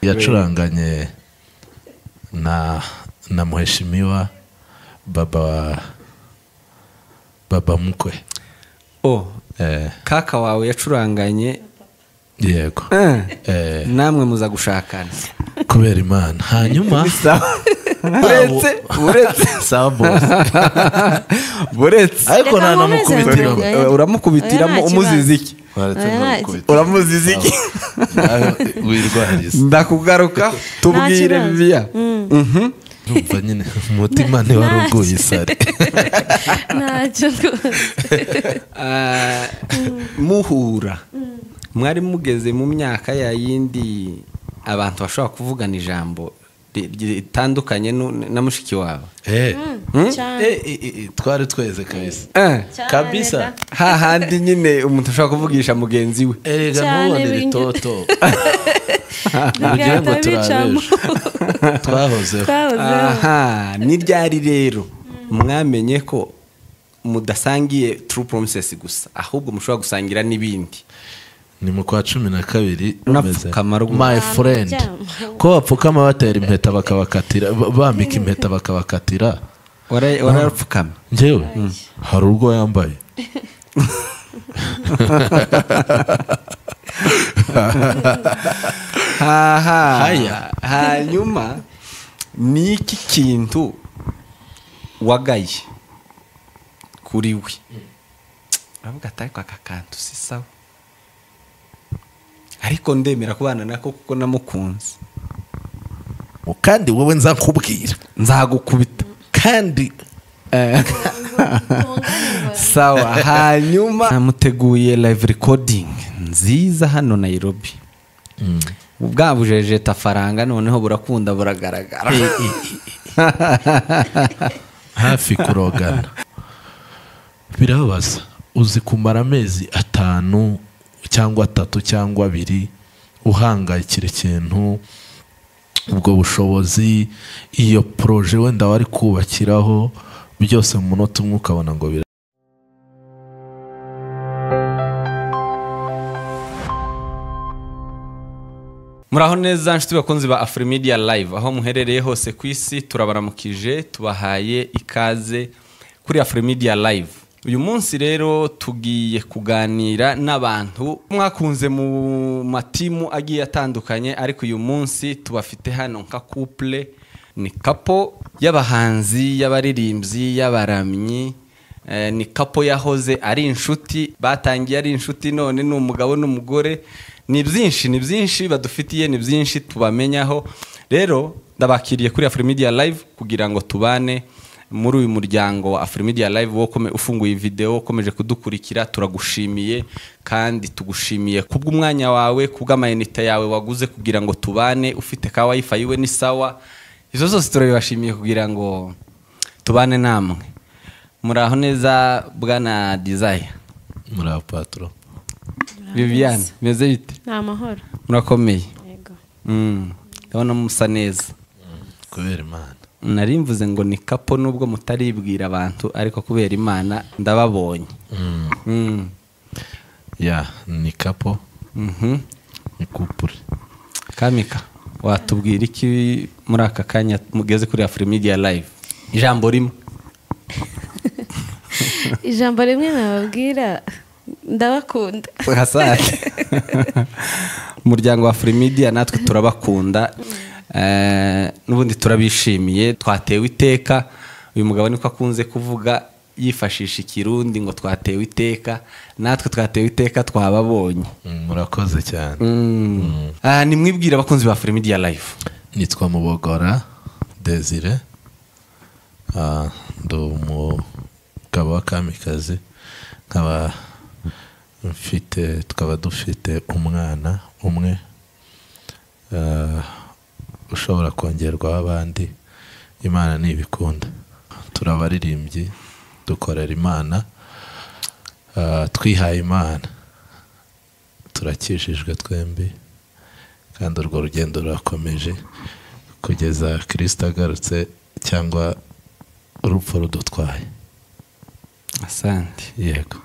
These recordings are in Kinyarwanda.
yacuranganye na na muheshimiwa baba wa baba mukwe o Eh, kaka wawe yacuranganye yego eh, Eh, namwe muza gushakana kubera imana hanyuma uretse uretse sawa boss uretse ariko Reka nkomeze ntanamukubitiraho mvuge. Eh, uramukubitiraho Oya, nta umuzizi iki Waretse Oya, ntamukubita. uramuzizi iki Nawe wirwarize ndakugaruka tubwire kibazo. biya Ndumva nyine umutima ntiwari uguye isari ntacyo rwose Ah, muhura mwari mugeze mu myaka ya yindi abantu bashobora kuvugana ijambo ri- ritandukanye nu- na mushiki wawe Eh, cyane eh, eh, eh, twari tweze kabisa Eh, cyane kabisa. reka. hahandi nyine umuntu ashobora kuvugisha mugenzi we erega Cyane ntubone binyu- ritoto Bigahita urugero ngo bicamo. turabejo twahozeho Twahozeho. aha ni ryari rero mwamenye ko mudasangiye true promises gusa ahubwo mushobora gusangira n'ibindi ni mu kwa cumi na kabiri Unapfukama rwose. my friend Abaryama. ko bapfukama batera impeta bakabakatira ba- bambika impeta bakabakatira Wara- warapfukama njyewe hari urwo yambaye haha Haya. hanyuma ni iki kintu wagaye kuri we uravuga ati ariko aka kantu si sawa ariko ndemera kubana nako kuko namukunze kandi wowe nza nkubwira nzagukubita kandi sawa hanyuma namuteguye live recording nziza hano nairobi bwabujejeta faranga noneho burakunda buragaragara hafi kurogana birabaza uzi kumara amezi atanu cyangwa atatu cyangwa abiri uhangayikira ikintu ubwo bushobozi iyo poroje wenda wari kubakiraho byose mu munota umwe ukabona ngo bira muraho neza nshuti bakunzi ba afurimidiya live aho muherereye hose ku isi turabaramukije tubahaye ikaze kuri afurimidiya live uyu munsi rero tugiye kuganira n'abantu mwakunze mu matimu agiye atandukanye ariko uyu munsi tubafite hano nka couple ni kapo y'abahanzi y'abaririmbyi y'abaramyi Eh, ni kapo yahoze ari inshuti batangiye ari inshuti none ni umugabo n'umugore ni byinshi ni byinshi badufitiye ni byinshi tubamenyaho rero ndabakiriye kuri afurimidiya live kugira ngo tubane muri uyu muryango wa afurimidiya live wo kome- ufunguye video ukomeje kudukurikira turagushimiye kandi tugushimiye kubw'umwanya wawe kubw'amayinite yawe waguze kugira ngo tubane ufite ka wifi iwe ni sawa izo zose turabibashimiye kugira ngo tubane namwe muraho neza bwana dizaya muri apaturo viviane meze bite ni amahoro murakomeye yego Mm, ndabona musa neza kubera imana nari mvuze ngo ni kapo nubwo mutaribwira abantu ariko kubera imana ndababonye Mm, ya ni kapo mhm. ni kupure kamika watubwira iki muri aka kanya mugeze kuri afurimidiya live ijambo rimwe ijambo rimwe nababwira ndabakunda hasake umuryango wa Media natwe turabakunda Eh, n'ubundi turabishimiye twatewe iteka uyu mugabo niko akunze kuvuga yifashisha ikirundi ngo twatewe iteka natwe twatewe iteka twababonye murakoze cyane Ah, nimwibwire abakunzi ba Media live nitwa mubogora desire Ah, ndi umugabo wa kamikazi nkaba mfite tukaba dufite umwana umwe Ah, ushobora kongerwaho abandi imana ntibikunda turabaririmbyi dukorera imana Ah, twihaye imana turakijijwe twembi kandi urwo rugendo rurakomeje kugeza kirisita agarutse cyangwa urupfu rudutwaye asante yego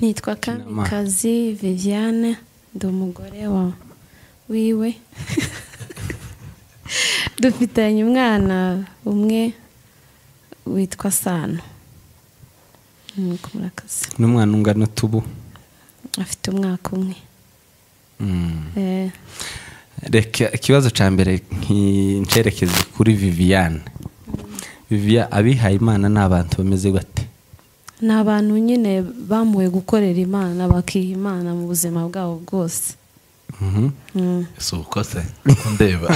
nitwa kamikazi viviane ndi umugore wa wiwe dufitanye umwana umwe witwa sano Nuko murakoze n'umwana ungana tubu afite umwaka umwe Eh, reka ikibazo cya mbere ncerekeze kuri viviane viviya abihaye imana ni abantu bameze bate ni abantu nyine bamuwe gukorera imana bakiha imana mu buzima bwabo bwose Mhm. Mm. si uko se ndeba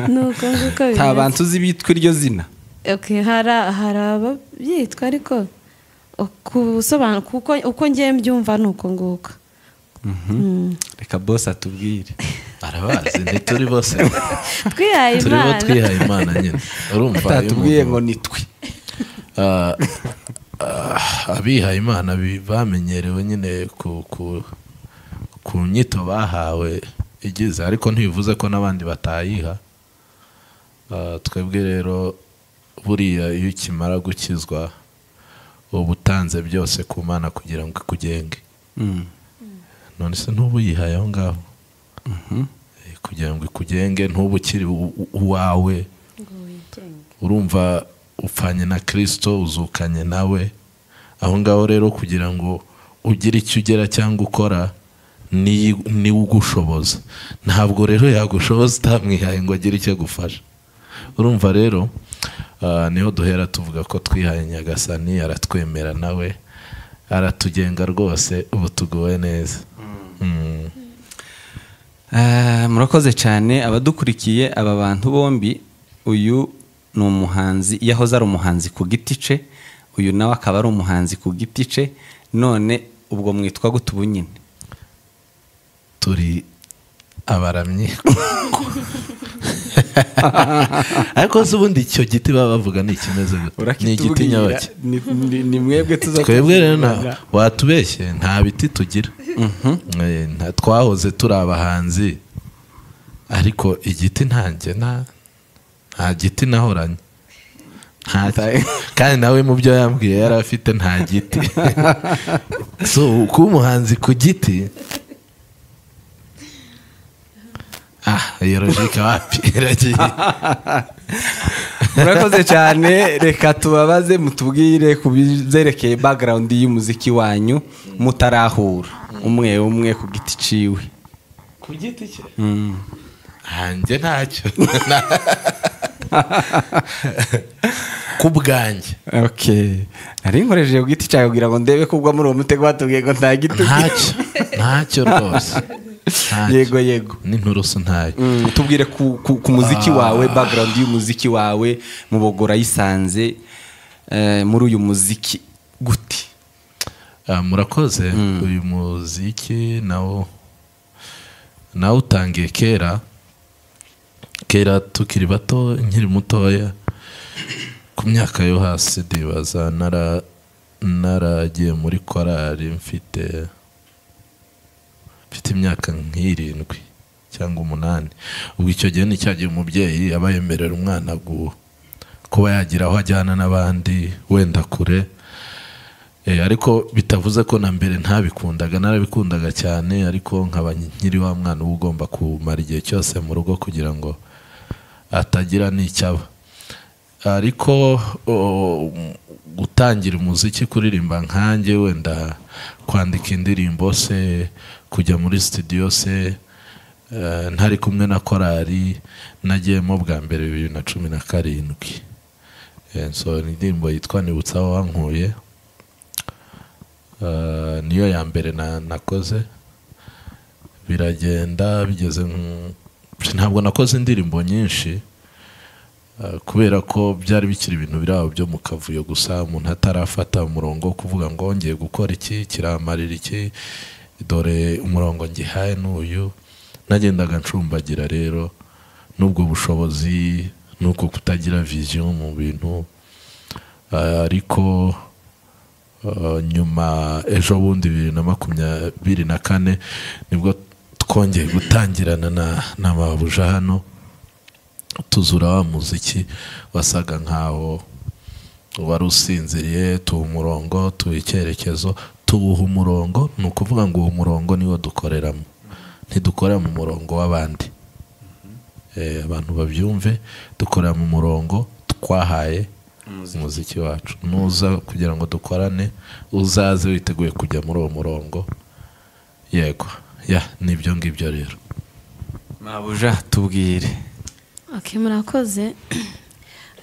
nuko nguko nta bimeze. bantu uzi bitwa iryo zina Okay, hari hari ababyitwa ariko kusobanura kuko uko ngiye mbyumva ni uko nguko Mm. reka bose atubwire arabazi ntituri bose twihaye turi bo imana twihaye imana nyine urumva iyo atatubwiye ngo umuntu, ni twe ah, ah, abihaye imana bi- bamenyerewe nyine ku ku ku nyito bahawe igize ariko ntibivuze ko n'abandi batayiha Ah, twebwe rero buriya iyo ukimara gukizwa uba utanze byose ku mana kugira ngo ikugenge Mm. none se ntuba uyihaye aho ngaho Mhm. Eh, kugira ngo ikugenge ntuba ukiri u- u- uwawe urumva upfanye na kirisito uzukanye nawe aho ngaho rero kugira ngo ugire icyo ugera cyangwa ukora ni- niwe ugushoboza ntabwo rero yagushoboza utamwihaye ngo agire icyo agufasha urumva rero ah, niho duhera tuvuga ko twihaye nyagasani aratwemera nawe aratugenga rwose ubu tuguwe neza Mm. Ah, murakoze cyane abadukurikiye aba bantu bombi uyu ni umuhanzi yahoze ari umuhanzi ku giti cye uyu nawe akaba ari umuhanzi ku giti cye none ubwo mwitwa gute ubu nyine turi abaramyi ariko se ubundi icyo giti baba bavuga ni ikimeze gute ni igiti nyabaki ni mwebwe tuza twebwe rero nta- watubeshye nta biti tugira Eh, nta- twahoze turi abahanzi ariko igiti ntanjye nta nta giti nahoranye Nta- kandi nawe mu byo yambwiye yari afite nta giti so kuba umuhanzi ku giti ah iyo logike wapi iragiye murakoze cyane reka tubabaze mutubwire ku byerekeye background y'umuziki wanyu mutarahura umwe umwe ku giti ciwe ku giti cye Mm. hanjye ntacyo ku bwanjye okay nari nkoresheje ku giti cyawe kugira ngo ndebe ko ubwo muri uwo mutego batubwiye ngo nta giti ntacyo ntacyo rwose Ntacyo. yego yego n'inturusu ntayo Mm, tubwire ku, ku, ku muziki wawe background y'umuziki wawe mu bogora yisanze eh, muri uyu muziki gute Ah, murakoze uyu muziki nawo nawe utangiye kera kera tukiri bato nkiri mutoya ku myaka yo hasi ndibaza nara naragiye muri korali mfite mfite imyaka nk'irindwi cyangwa umunani ubwo icyo gihe ni cyagihe umubyeyi aba yemerera umwana gu- kuba yagira aho ajyana n'abandi wenda kure Eh, ariko bitavuze ko na mbere ntabikundaga narabikundaga cyane ariko nkaba nkiri wa mwana uba ugomba kumara igihe cyose mu rugo kugira ngo atagira n'icyaba ariko o, gutangira umuziki kuririmba nkanjye wenda kwandika indirimbo se kujya muri studio se eh, ntari kumwe na korali nagiyemo bwa mbere bibiri na cumi na karindwi Eh, so indirimbo yitwa nibutsa aho wankuye Uh, niyo ya mbere na- nakoze biragenda bigeze nk- ntabwo nakoze indirimbo nyinshi uh, kubera ko byari bikiri ibintu biri aho byo mu kavuyo gusa umuntu atarafata umurongo wo kuvuga ngo ngiye gukora iki kiramarira iki dore umurongo ngihaye n'uyu nagendaga ncumbagira rero n'ubwo bushobozi n'uko kutagira viziyo mu bintu Uh, ariko Uh, nyuma ejo bundi bibiri na makumyabiri na kane nibwo twongeye gutangirana na, na mabuja hano tuzura wa muziki wasaga nkaho wari usinziriye tuwuha umurongo tuwuha icyerekezo tuwuha umurongo ni ukuvuga ngo uwo murongo niwo dukoreramo ntidukorera mu murongo w'abandi eh, abantu babyumve dukorera mu murongo twahaye umuziki wacu nuza kugira ngo dukorane uzaze witeguye kujya muri uwo murongo yego ya nibyo ngibyo rero mabuja tubwire ok murakoze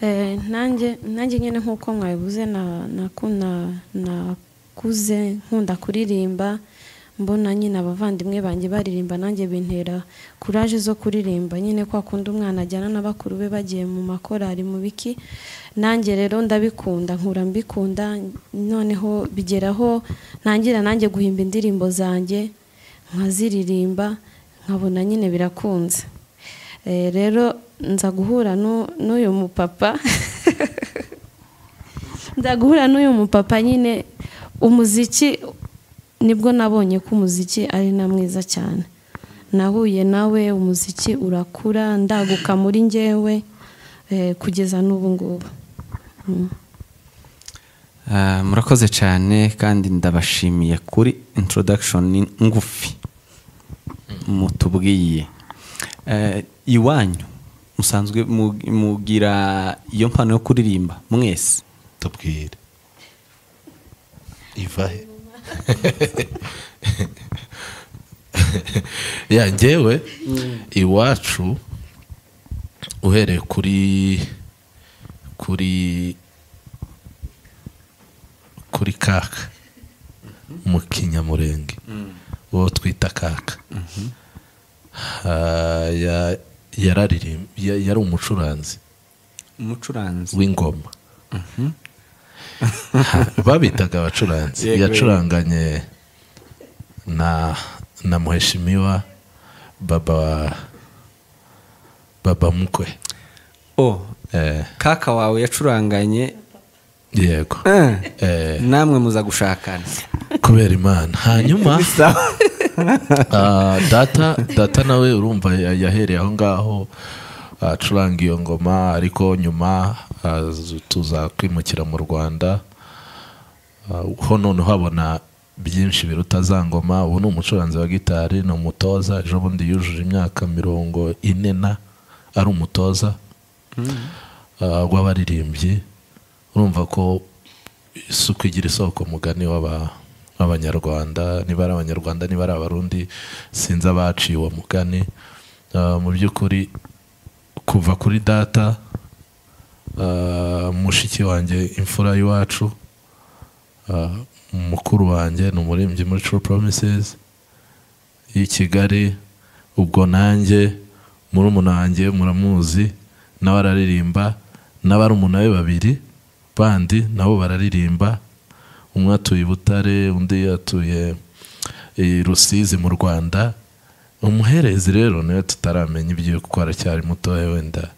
Eh, nanjye nanjye nyine nk'uko mwabivuze na- naku- na- nakuze nkunda kuririmba mbona nyine abavandimwe banjye baririmba nanjye bintera kuraje zo kuririmba nyine kwa kundi umwana ajyana na bakuru be bagiye mu makorari mu biki nanjye rero ndabikunda nkura mbikunda noneho bigeraho ntangira nanjye guhimba indirimbo zanjye nkaziririmba nkabona nyine birakunze Eh, rero nza guhura n'u- n'uyu mupapa nza guhura n'uyu mupapa nyine umuziki nibwo nabonye ko umuziki ari na mwiza cyane nahuye nawe umuziki urakura ndaguka muri njyewe eh, kugeza n'ubu ngubu Ah, murakoze cyane kandi ndabashimiye kuri introduction ngufi mutubwiye Eh, iwanyu musanzwe mu- mugira iyo mpano yo kuririmba mwese tubwire iva he ya njyewe iwacu uhereye kuri kuri kuri kaka mu kinyamurenge uwo twita kaka Ha, ya- yararirimb- ya- yari umucuranzi umucuranzi w'ingoma babitaga abacuranzi Yego, yacuranganye na na muheshimiwa baba baba mukwe oh Eh, kaka wawe yacuranganye yego eh, Eh, namwe muza gushakana kubera imana hanyuma Bisa. Ah, data data nawe urumva ya- yahereye aho ngaho acuranga iyo ngoma ariko nyuma azu- tuza kwimukira mu rwanda Ah, ho noneho habona byinshi biruta za ngoma ubu ni umucuranzi wa gitari ni umutoza ejo bundi yujuje imyaka mirongo ine na ari umutoza ah, w'abaririmbyi urumva ko isuku igira isoko mugani w'aba- w'abanyarwanda niba ari abanyarwanda niba ari abarundi sinzi abaciye uwo mugani Ah, mu by'ukuri kuva kuri data ah, mushiki wanjye imfura y'iwacu ah, mukuru wanjye ni umuririmbyi muri True Promises y'i Kigali ubwo nanjye murumuna wanjye muramuzi nawe araririmba n'abarumuna be babiri bandi nabo bararirimba umwe atuye i Butare undi atuye i Rusizi mu Rwanda umuherezi rero nawe tutaramenya ibyiwe kuko aracyari mutoya wenda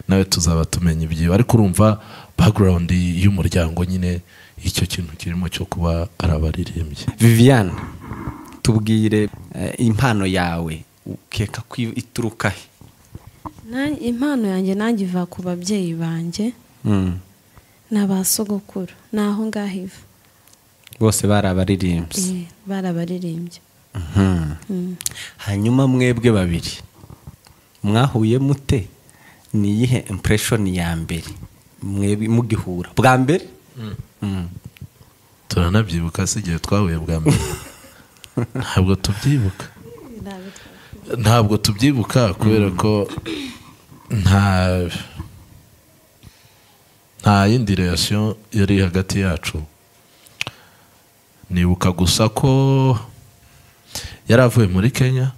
nawe tuzaba tumenya ibyiwe ariko urumva background y'umuryango nyine icyo kintu kirimo cyo kuba ari abaririmbyi viviane tubwire eh, impano yawe ukeka ko ituruka he Na- impano yanjye nanjye iva ku babyeyi banjye Mm. ni abasogokuru ni aho ngaho iva bose bari abaririmbyi Eh, barabaririmbye Mhm. hanyuma mwebwe babiri mwahuye mute ni iyihe impression ya mbere mwebwe mugihura bwa mbere Mm. turanabyibuka si igihe twahuye bwa mbere ntabwo tubyibuka ntabwo tubyibuka kubera ko nta nta yindi relation yari hagati yacu nibuka gusa ko yari avuye muri kenya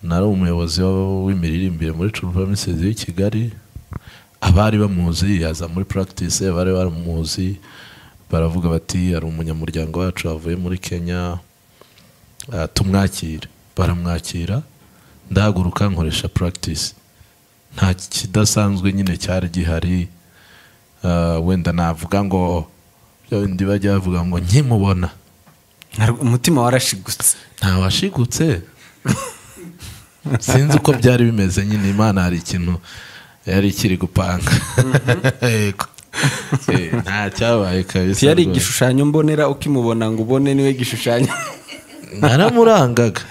nari umuyobozi wa- w'imiririmbire muri True Promises y'i Kigali abari bamuzi yaza muri practice abari baramuzi baravuga bati hari umunyamuryango wacu wavuye muri Kenya ah, tumwakire baramwakira ndahaguruka nkoresha practice nta kidasanzwe nyine cyari gihari Ah, wenda navuga ngo bya bindi bajya bavuga ngo nkimubona Nari- umutima warashigutse ntawashigutse sinzi uko byari bimeze nyine imana hari ikintu yari ikiri gupanga yego Eh, nta cyabaye kabisa yari rwose. igishushanyo mbonera ukimubona ngo ubone niwe gishushanyo naramurangaga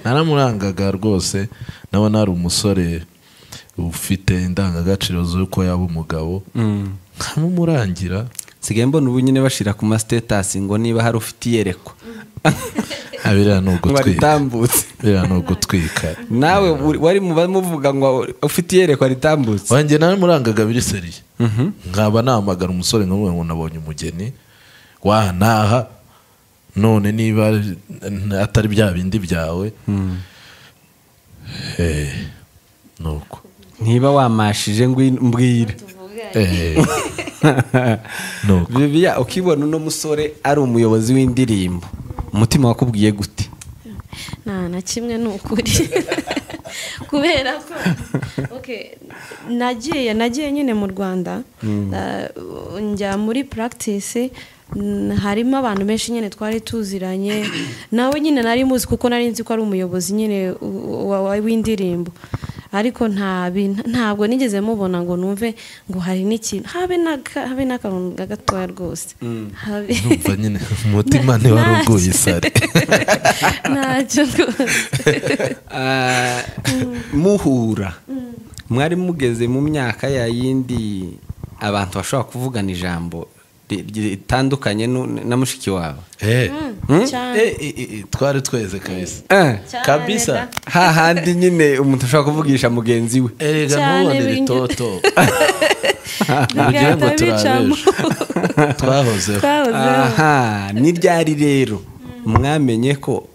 naramurangaga rwose ndabona hari umusore ufite indangagaciro z'uko yaba umugabo nkamumurangira nsigaye mbona ubu nyine bashyira ku masitetasi ngo niba hari ufite iyerekwa abiriya ni ngo ugutwika ritambutse biriya ni ugutwika nawe uri- wari mu bamuvuga ngo ufite iyerekwa ritambutse wanjye naramurangaga biri seriye Mhm. nkaba nahamagara umusore nkamubwira ngo nabonye umugeni wantaha none niba atari bya bindi byawe Eh, ni uko ntiba wamashije ngo mbwire Eh, ni uko bibiya ukibona uno musore ari umuyobozi w'indirimbo umutima wakubwiye gute nta na kimwe ni ukuri kubera ko okay, nagiye nagiye nyine mu rwanda eh, njya muri practice mm, harimo abantu benshi nyine twari tuziranye nawe nyine nari muzi kuko nari nzi ko ari umuyobozi nyine w- w- w'indirimbo ariko nta bin- ntabwo nigeze mubona ngo numve ngo hari n'ikintu habe n'aka- habe n'akantu gatoya rwose Habe- numva nyine umutima ntiwari uguye isari ntacyo rwose Ah, muhura mwari mugeze mu myaka ya yindi abantu bashobora kuvugana ijambo ri- ritandukanye nu- na mushiki wawe Eh, cyane eh, eh, eh, twari tweze kabisa Eh, Cyane kabisa da. hahandi nyine umuntu ashobora kuvugisha mugenzi we erega Cyane ntubone bingi- ritoto Bigahita bicamo. twahozeho Twahozeho. aha ni ryari rero mwamenye ko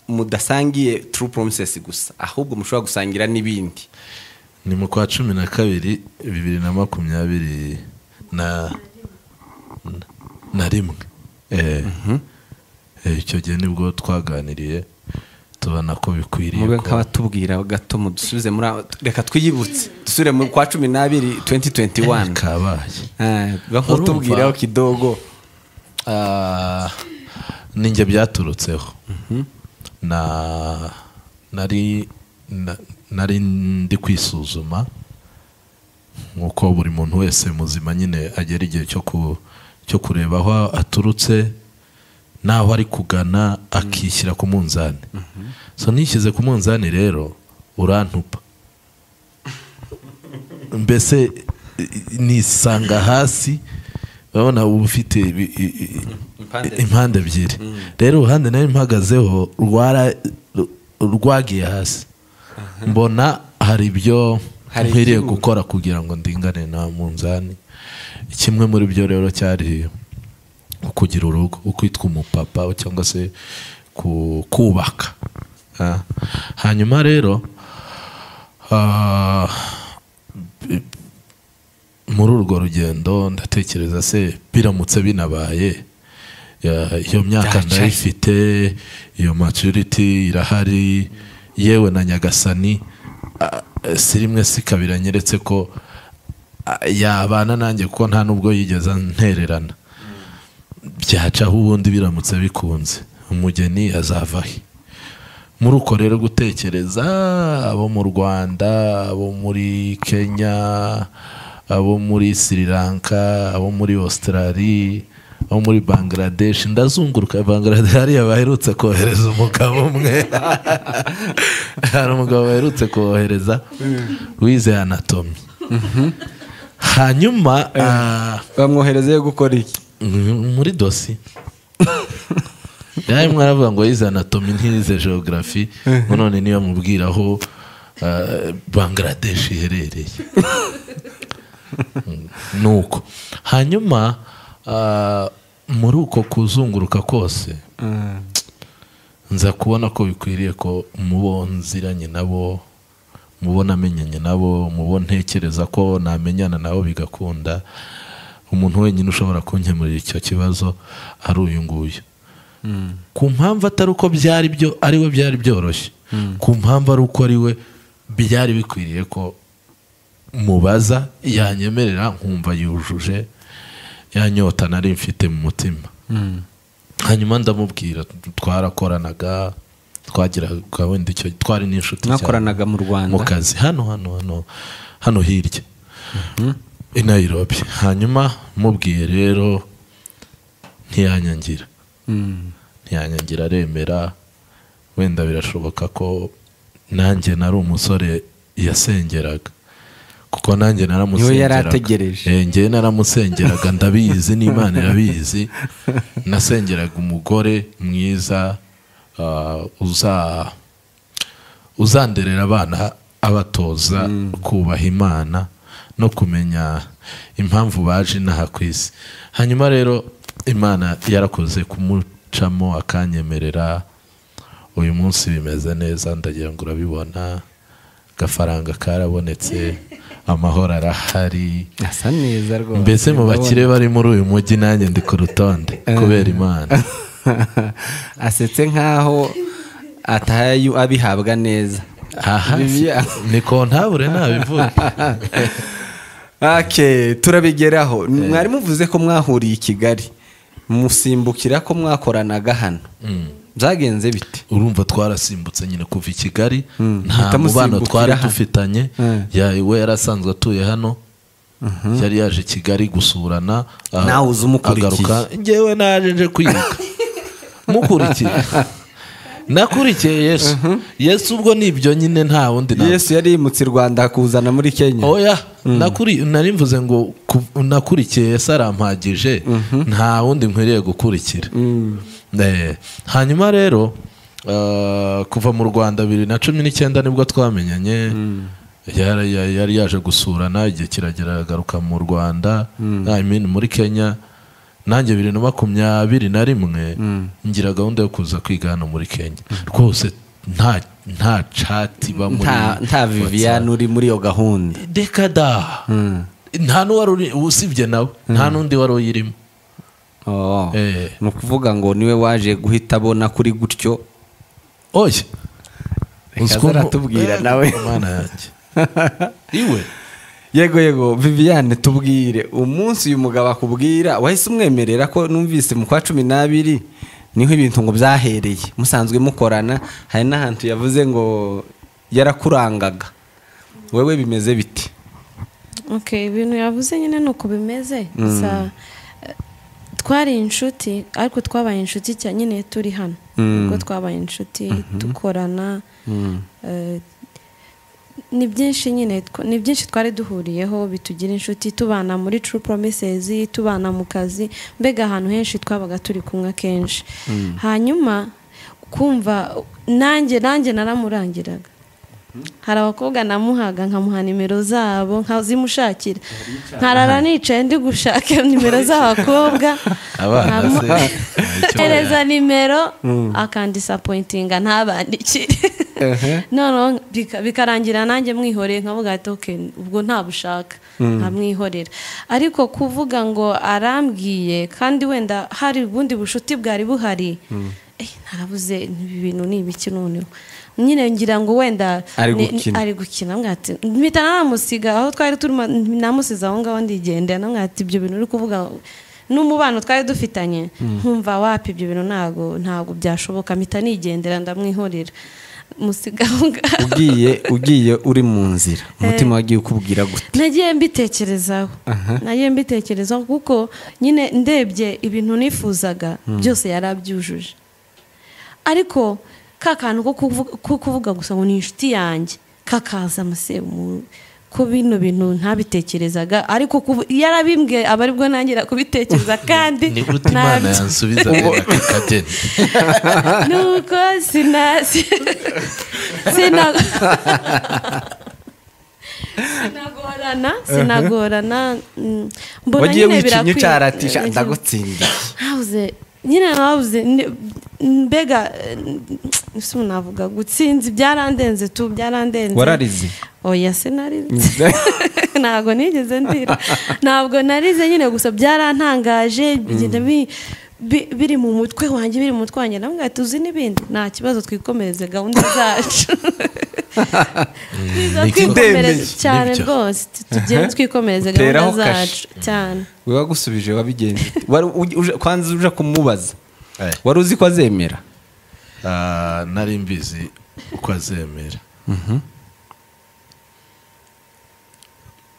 mudasangiye true promises gusa ahubwo mushobora gusangira n'ibindi ni mu kwa cumi na kabiri bibiri na makumyabiri na na- na rimwe Eh, eh, icyo gihe nibwo twaganiriye tubona ko bikwiriye mube ko nk'abatubwira gato mudusubize muri aho reka twiyibutse dusubire mu kwa cumi n'abiri 2021 kabaye Eh, biba Urumva? nk'utubwiraho kidogo Ah, ni njye byaturutseho na nari na- nari ndi kwisuzuma nk'uko buri muntu wese muzima nyine agera igihe cyo ku cyo kureba aho aturutse n'aho ari kugana akishyira ku munzani so nishyize ku munzani rero urantupa mbese i- i- nisanga hasi urabona uba ufite ibi- i- i- Impande. impande ebyiri rero uruhande nari mpagazeho rwara- ru- rwagiye hasi mbona hari ibyo Hari nkwiriye ibyibura. gukora kugira ngo ndingane na munzani kimwe muri byo rero cyari ukugira urugo ukwitwa umupapa cyangwa se ku- kubaka Ah. hanyuma rero ah, muri urwo rugendo ndatekereza se biramutse binabaye ya- iyo myaka Byacanye. ndayifite iyo maturity irahari yewe na nyagasani ah, si rimwe si kabiri anyeretse ko ah, yabana nanjye kuko nta n'ubwo yigeze ntererana byacaho ubundi biramutse bikunze umugeni azava he muri uko rero gutekereza abo mu rwanda abo muri kenya abo muri sri lanka abo muri australia abo muri bangladesh ndazunguruka bangladesh hariya baherutse kohereza umugabo umwe hari umugabo baherutse kohereza wize anatomi hanyuma ah, bamwoherezeyo gukora iki Mm, muri dosi yari mwaravuga ngo yize anatomi ntiyize geogarafi none niyo mubwira aho ah, bangladesh iherereye Mm, nuko hanyuma ah, muri uko kuzunguruka kose nza kubona ko bikwiriye ko mubo nziranye nabo mubo namenyanye nabo mubo ntekereza ko namenyana nabo bigakunda umuntu wenyine ushobora kunkemurira icyo kibazo ari uyu nguyu ku mpamvu atari uko byari byo ari we byari byoroshye ku mpamvu ari uko ari we byari bikwiriye ko mubaza yanyemerera nkumva yujuje yanyota nari mfite mu mutima hanyuma ndamubwira twarakoranaga twagiraga wenda icyo twari n'inshuti cyane. mwakoranaga mu rwanda mu kazi hano hano hano hano hirya i Nairobi hanyuma mubwiye rero ntiyanyangira Mm. ntiyanyangira aremera wenda birashoboka ko nanjye nari umusore yasengeraga kuko nanjye Niwe yari naramusengeraga ategereje. Eh, njyewe naramusengeraga ndabizi n'imana irabizi nasengeraga umugore mwiza ah, uza uzanderera abana abatoza kubaha imana no kumenya impamvu baje inaha ku isi hanyuma rero imana yarakoze kumucamo akanyemerera uyu munsi bimeze neza ndagira ngo urabibona agafaranga karabonetse amahoro arahari asa neza rwose mbese mu bakire bari muri uyu mujyi nanjye ndi ku rutonde kubera imana asetse nk'aho atahaye abihabwa neza aha Bibi- ni kontabure ntabivuge Okay, turabigeraho mwari muvuze ko mwahuriye i kigali musimbukira ko mwakoranaga hano byagenze bite urumva twarasimbutse nyine kuva i kigali nta mubano muhita musimbukira twari hano. dufitanye Mm. ya- we yari asanzwe atuye hano yari yaje i kigali gusurana ah, Nawe uza umukurikiye. agaruka njyewe naje nje kwiga mukurikiye nakurikiye yesu yesu ubwo ni ibyo nyine nta wundi nta yesu yari yimutse i rwanda akuzana muri kenya oya nakuri nari mvuze ngo ku- nakurikiye Yesu arampagije nta wundi nkwiriye gukurikira Eh, hanyuma rero eh, kuva mu rwanda bibiri na cumi n'icyenda nibwo twamenyanye yari yari- yari yaje gusurana igihe kiragera agaruka mu rwanda I mean, muri kenya nanjye bibiri na makumyabiri na rimwe ngira gahunda yo kuza kwiga hano muri kenya rwose nta nta cati iba muri nta nta viviane uri muri iyo gahunda reka da nta n'uwari uri usibye nawe nta n'undi wari uyirimo Oh. Eh. ni ukuvuga ngo niwe waje guhita abona kuri gutyo oye Reka uzi ukuntu- azaratubwira Eh, nawe. Mana yanjye iwe yego yego viviane tubwire umunsi uyu mugabo akubwira wahise umwemerera ko numvise mu kwa cumi n'abiri niho ibintu ngo byahereye musanzwe mukorana hari n'ahantu yavuze ngo yarakurangaga wewe bimeze biti Okay, ibintu yavuze nyine ni uko bimeze gusa eh, twari inshuti ariko twabaye inshuti cyane nyine turi hano ubwo twabaye inshuti dukorana eh, ni byinshi nyine tw- ni byinshi twari duhuriyeho bitugira inshuti tubana muri true promises tubana mu kazi mbega ahantu henshi twabaga turi kumwe akenshi hanyuma kumva nanjye nanjye naramurangiraga hari abakobwa namuhaga nkamuha nimero zabo nkazimushakira nkarara nicaye ndi gushaka nimero z'abakobwa abana se nkamu- nta icyo- hereza nimero akandisapointinga ntabandikire noneho bika- bikarangira nanjye mwihoreye nkavuga ati ok ubwo ntabushaka nkamwihorera ariko kuvuga ngo arambwiye kandi wenda hari ubundi bushuti bwari buhari eh, narabuze ibi bintu ni ibiki noneho nyine ngira ngo wenda Ari ni- ni- gukina. ari gukina mbwira ati mpita namusiga aho twari turimo namusize aho ngaho ndigendera namwe ati ibyo bintu uri kuvuga n'umubano twari dufitanye nkumva wapi ibyo bintu ntabwo ntabwo byashoboka mpita nigendera ndamwihorera musiga aho ngaho ugiye ugiye uri mu nzira umutima wagiye ukubwira gutya nagiye mbitekerezaho nagiye mbitekerezaho kuko nyine ndebye ibintu nifuzaga byose yari abyujuje ariko ka kantu ko kuvuga- ko kuvuga gusa ngo ni inshuti yanjye kakaza muse mu ko bino bintu ntabitekerezaga ariko kuvu- yarabimbwiye aba aribwo nangira kubitekereza kandi ni gute imana ntabyo- yansubiza reka kageni nuko sina sina sinagorana sinagorana mm, mbona wagiye nyine wikinya birakwiye- ucaratisha Eh, ndagutsindiye habuze nyine habuze ni- mbega eh, ese ubu navuga gutsinzi byarandenze tu byarandenze wararize oya sinarize ntabwo nigeze ndira ntabwo narize nyine gusa byarantangaje bigenda bi- bi- biri mu mutwe wanjye biri mu mutwe wanjye namwe tuzi n'ibindi nta kibazo twikomereze gahunda zacu Twiza ni cyo. twikomereze Ndemeye. cyane Nibyo. rwose tugende twikomereze Teraho gahunda kashi. zacu cyane we wagusubije wabigenje ute? Wari uj- uje- kwanza uje kumubaza Eh. wari uzi ko azemera Ah, nari mbizi uko azemera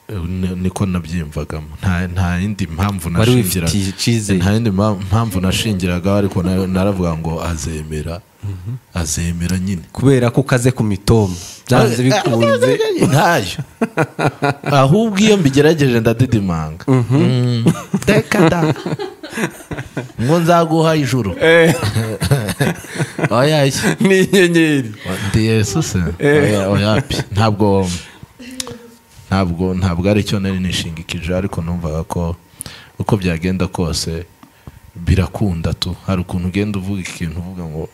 Eh, ni- niko nabyiyumvagamo nta nta yindi mpamvu wari nashingiraga wifitiye icyizere nta yindi mpa- mpamvu nashingiragaho ariko na- naravuga ngo azemera azemera nyine kubera ko ukaze ku mitomo byanze bikunze ntayo ahubwo iyo mbigerageje ndadidimanga Mm. Teka da. ngo nzaguha ijuru oya iki? ni inyenyeri ndi yesu se Oya, oya pi. ntabwo ntabwo ntabwo ari cyo nari nishingikije ariko numvaga ko uko byagenda kose birakunda tu hari ukuntu ugenda uvuga ikintu uvuga ngo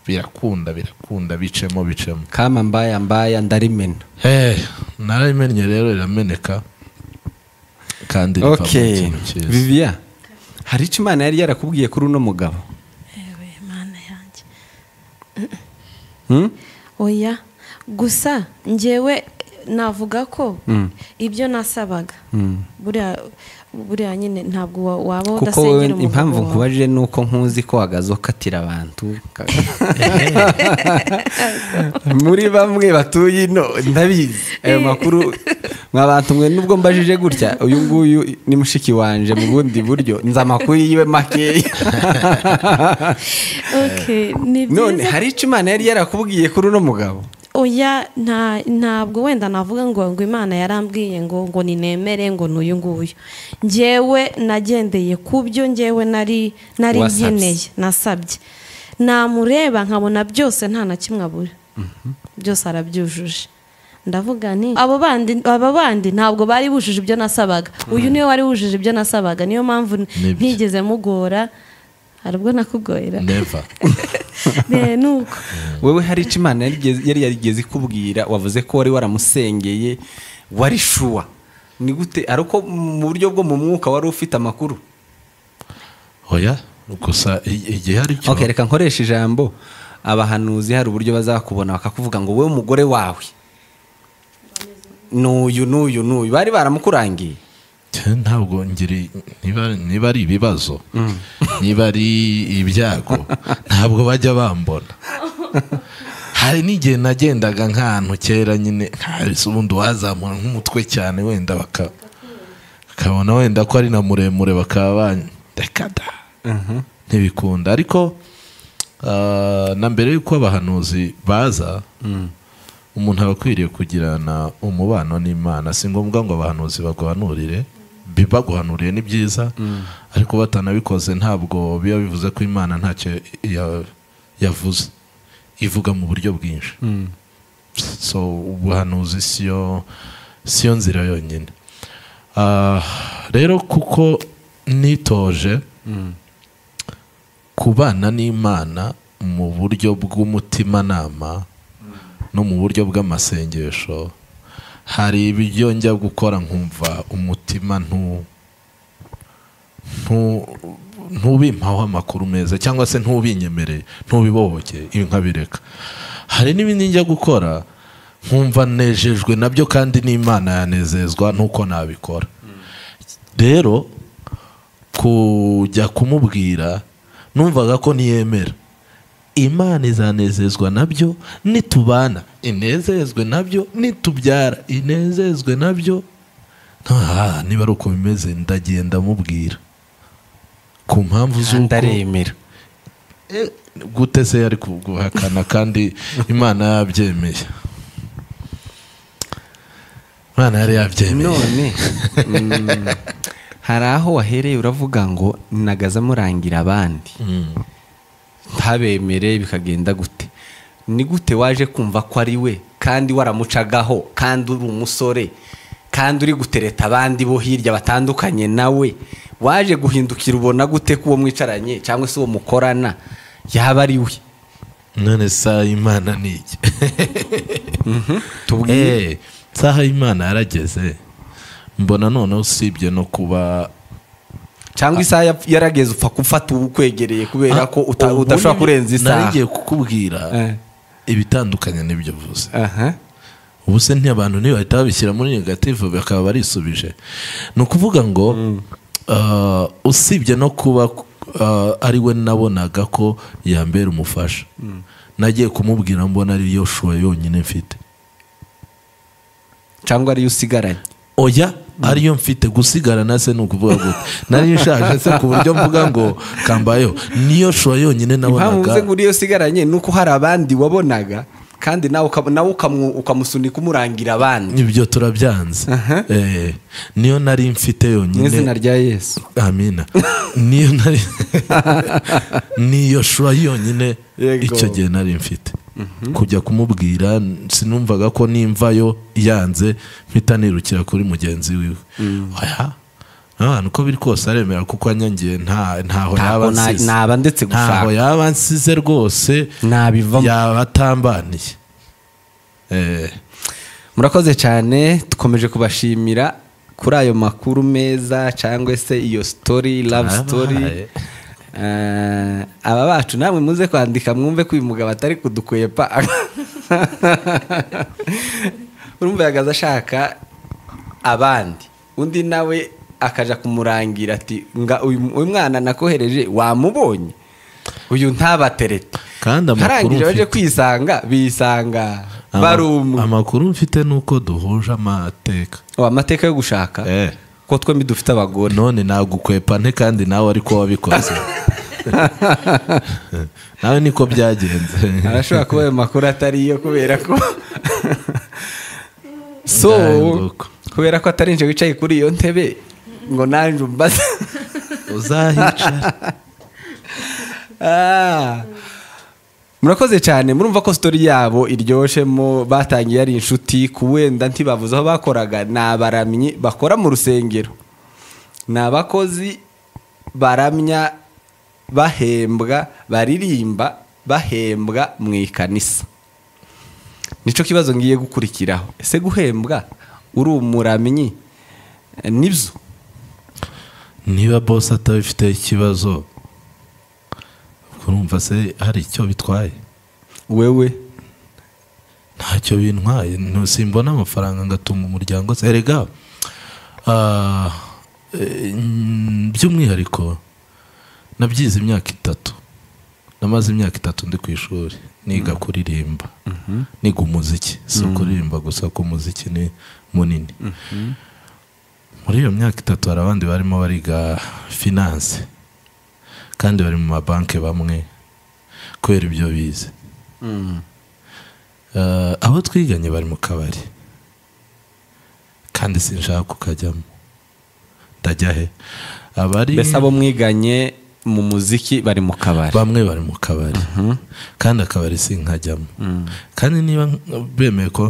birakunda birakunda bicemo bicemo kama mbaya mbaya ndarimena Eh, narayimenye rero irameneka kandi rivamo ok ikintu cyiza viviya hari icyo imana yari yarakubwiye kuri uno mugabo yewe mana yanjye Hmm? oya gusa ngewe navuga ko Mm. ibyo nasabaga Mm. buriya buriya nyine ntabwo wa- kuko waba wowe udasengera umuvugo impamvu wawe nkubajije ni uko nkuzi ko wagaze ukatira abantu muri bamwe batuye ino ndabizi ayo makuru mwa bantu mwe nubwo mbajije gutya uyu nguyu ni mushiki wanje mu bundi buryo nzi amakuru yiwe makeya Okay, ni none byiza hari icyo imana yari yarakubwiye kuri uno mugabo oya nta ntabwo wenda navuga ngo ngo imana yarambwiye ngo ngo ninemere ngo n'uyu nguyu ngewe nagendeye ku byo ngewe nari nari Wasabye. nkeneye nasabye namureba nkabona byose nta na kimwe abura byose arabyujuje ndavuga ni abo bandi aba bandi ntabwo bari bujuje ibyo nasabaga uyu niwe wari wujuje ibyo nasabaga niyo mpamvu n- Nibyo. ntigeze mugora hari ubwo nakugoyera neva Eh, ni uko wowe hari icyo imana yarigeze- yari yarigeze ikubwira wavuze ko wari waramusengeye wari shuwa ni gute ari uko mu buryo bwo mu mwuka wari ufite amakuru oya gusa i- igihe ari cyo okay, reka nkoresha ijambo abahanuzi hari uburyo bazakubona bakakuvuga ngo wowe umugore wawe n'uyu n'uyu n'uyu bari baramukurangiye Cye, ntabwo ngiri niba niba ari ibibazo niba ari ibyago ntabwo bajya bambona hari n'igihe nagendaga nk'ahantu kera nyine nkahise ubundi wazamura nk'umutwe cyane wenda baka bakabona wenda ko ari na muremure bakaba ban- reka da ntibikunda ariko ah, na mbere y'uko abahanuzi baza umuntu aba akwiriye kugirana umubano n'imana si ngombwa ngo abahanuzi baguhanurire bi- baguhanuriye ni byiza ariko batanabikoze ntabwo biba bivuze ko imana ntacyo ya- yavuze ivuga mu buryo bwinshi so ubuhanuzi siyo siyo nzira yonyine Ah, rero kuko nitoje kubana n'imana mu buryo bw'umutimanama no mu buryo bw'amasengesho hari ibyo njya gukora nkumva umutima ntu ntu- ntubimpaho amakuru meza cyangwa se ntubinyemereye ntubibohoke ibi nkabireka hari n'ibindi njya gukora nkumva nejejwe nabyo kandi n'imana yanezezwa n'uko nabikora rero kujya kumubwira numvaga ko niyemera imana izanezezwa nabyo nitubana inezezwe nabyo nitubyara inezezwe nabyo ntaha niba ari uko bimeze ndagenda mubwira ku mpamvu z'uko ndaremera Eh, gute se yari kuguhakana kandi imana yabyemeye imana yari yabyemeye none mm, hari aho wahereye uravuga ngo nagaza murangira abandi Mm. ntabemere bikagenda gute ni gute waje kumva ko ari we kandi waramucagaho kandi uri umusore kandi uri gutereta abandi bo hirya batandukanye nawe waje guhindukira ubona gute ko uwo mwicaranye cyangwa se uwo mukorana yaba ari we none saha imana ni iki tubwire Eh, saha imana yarageze mbona noneho usibye no kuba cyangwa isaha yap- yarageze upfa gufata uwukwegereye kubera ko uta- ubu udashobora ni- kurenza isaha narigiye kukubwira Eh, ibitandukanye n'ibyo uvuze aha. ubu se ntiyabantu ntibahita babishyira muri negative bakaba barisubije ni ukuvuga ngo ah, usibye no kuba ah, ari we nabonaga ko yambera umufasha nagiye kumubwira mbona ari yo shuwa yonyine mfite cyangwa ariyo usigaranye oya ariyo mfite gusigarana se ni ukuvuga gute nariyo nshaje se ku buryo mvuga ngo kambayeho niyo shusho yonyine impamvu nabonaga nze nguriyo usigaranye ni uko hari abandi wabonaga kandi nawe uka- nawe ukamu- ukamusunika umurangira abandi ibyo turabyanze Aha. Eh, niyo nari mfite mu yonyine izina rya yesu amina niyo nari niyo shusho yonyine Yego. icyo gihe nari mfite kujya kumubwira sinumvaga ko nimvayo yanze mpita nirukira kuri mugenzi wiwe oya abantu uko biri kose aremera kuko anyangiye nta- ntaho yaba ntabwo na- ansize naba ndetse ntaho gushaka yaba ansize rwose nabivamo yaba atambaniye Eh, murakoze cyane dukomeje kubashimira kuri ayo makuru meza cyangwa se iyo story love Abaye. story Eh, aba bacu namwe muze kwandika mwumve ko uyu mugabo atari kudukwepa urumva yagaze ashaka abandi undi nawe akaja kumurangira ati nga uyu uyu mwana nakohereje wamubonye uyu ntabaterete kandi amakuru ntarangira baje mfite kwisanga bisanga ama- barumwe amakuru mfite ni uko duhuje amateka Oh, amateka yo gushaka Eh. ko twembi dufite abagore none nagukwepa nte kandi nawe ariko wabikoze nawe niko byagenze arashobora kuba ayo makuru atari yo kubera ko so Ndahinduka. kubera ko atari nje wicaye kuri iyo ntebe ngo nanjye umbaza uzahicara Ah. murakoze cyane murumva ko sitori yabo iryoshemo batangiye ari inshuti ku wenda ntibavuze aho bakoraga ni abaramyi bakora mu rusengero ni abakozi baramya bahembwa baririmba bahembwa mu ikanisa nicyo kibazo ngiye gukurikiraho ese guhembwa uri umuramyi eh, nibyo niba bose atabifite ikibazo urumva se hari icyo bitwaye wewe ntacyo bintwaye simbona amafaranga ngatunga umuryango se erega ah, eh, mm, by'umwihariko nabyize imyaka itatu namaze imyaka itatu ndi ku ishuri niga kuririmba niga umuziki si ukuririmba gusa ko umuziki ni munini muri iyo myaka itatu hari abandi barimo bariga finance kandi bari mu mabanki bamwe kubera ibyo bize Eh, abo twiganye bari mu kabari kandi sinshaka kukajyamo ndajya he abari mbese abo mwiganye mu muziki bari mu kabari bamwe bari mu kabari kandi akabari sinkajyamo kandi niba nk- bemeye ko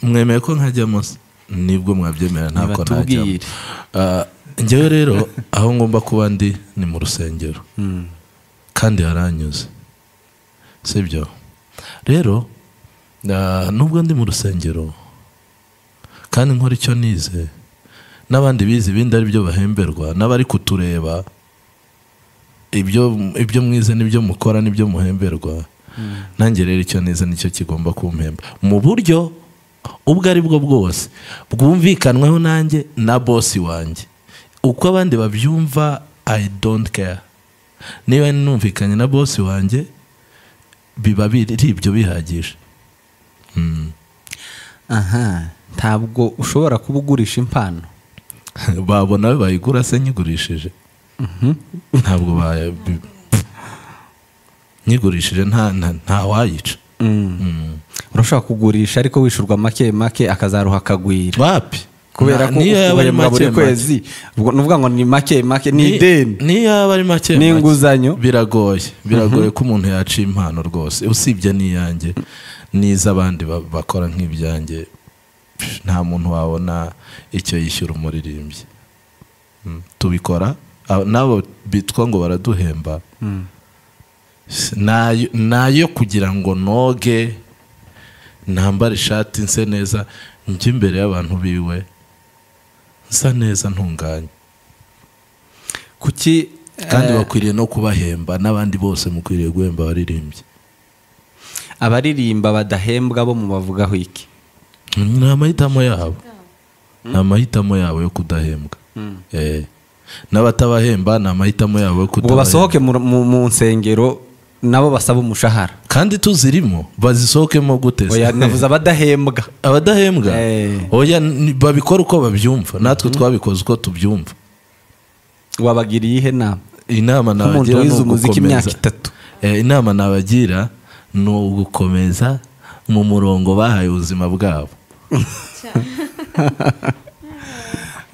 mwemeye ko nkajyamo se? nibwo mwabyemera ntako najyamo Nibatubwire. Ah, njyewe rero aho ngomba kuba ndi ni mu rusengero Mm. kandi haranyuze sibyo rero ah, nubwo ndi mu rusengero kandi nkora icyo nize n'abandi bize ibindi ari byo bahemberwa n'abari kutureba ibyo ibyo mwize n'ibyo mukora n'ibyo muhemberwa nanjye rero icyo nize nicyo kigomba kumpemba mu buryo ubwo ari bwo bwose bwumvikanweho nanjye na bosi wanjye uko abandi babyumva i don't care niba numvikanye na bosi wanjye biba biri ibyo bihagije Mm. aha ntabwo ushobora kuba ugurisha impano babona bayigura se nyigurishije ntabwo baya- bi- nyigurishije nta nta- nta wayica Mm. urashobora kugurisha ariko wishyurwa make make akazaruha akagwira wapi kubera Na- ko niyo yaba ari uhembwa buri make make. kwezi ubwo ni ukuvuga ngo ni make make ni Ni- ideni niyo yaba ari make Ni make. inguzanyo. biragoye biragoye ko umuntu yaca impano rwose usibye n'iyanjye n'iz'abandi ba- bakora nk'ibyanjye pff, nta muntu wabona icyo yishyura umuririmbyi Mm. tubikora abo- n'abo bitwa ngo baraduhemba nayo nayo kugira ngo noge ntambare ishati nse neza njye imbere y'abantu biwe nsa neza ntunganye kuki kandi eh, bakwiriye no kubahemba n'abandi bose mukwiriye guhemba abaririmbyi abaririmba badahembwa bo mu bavugaho iki ni amahitamo yabo ni amahitamo yabo yo kudahembwa Eh. n'abatabahemba ni amahitamo yabo yo ubwo kudahembwa basohoke mu- mu mu nsengero nabo basaba umushahara kandi tuzirimo bazisohokemo gute se? oya navuze abadahembwa abadahembwa Eh. oya ni- babikora uko babyumva natwe twabikoze uko tubyumva wabagiriye ihe nama inama nk'umuntu nabagira ni wize umuziki imyaka ugukomeza itatu Eh, inama nabagira ni ugukomeza mu murongo bahaye ubuzima bwabo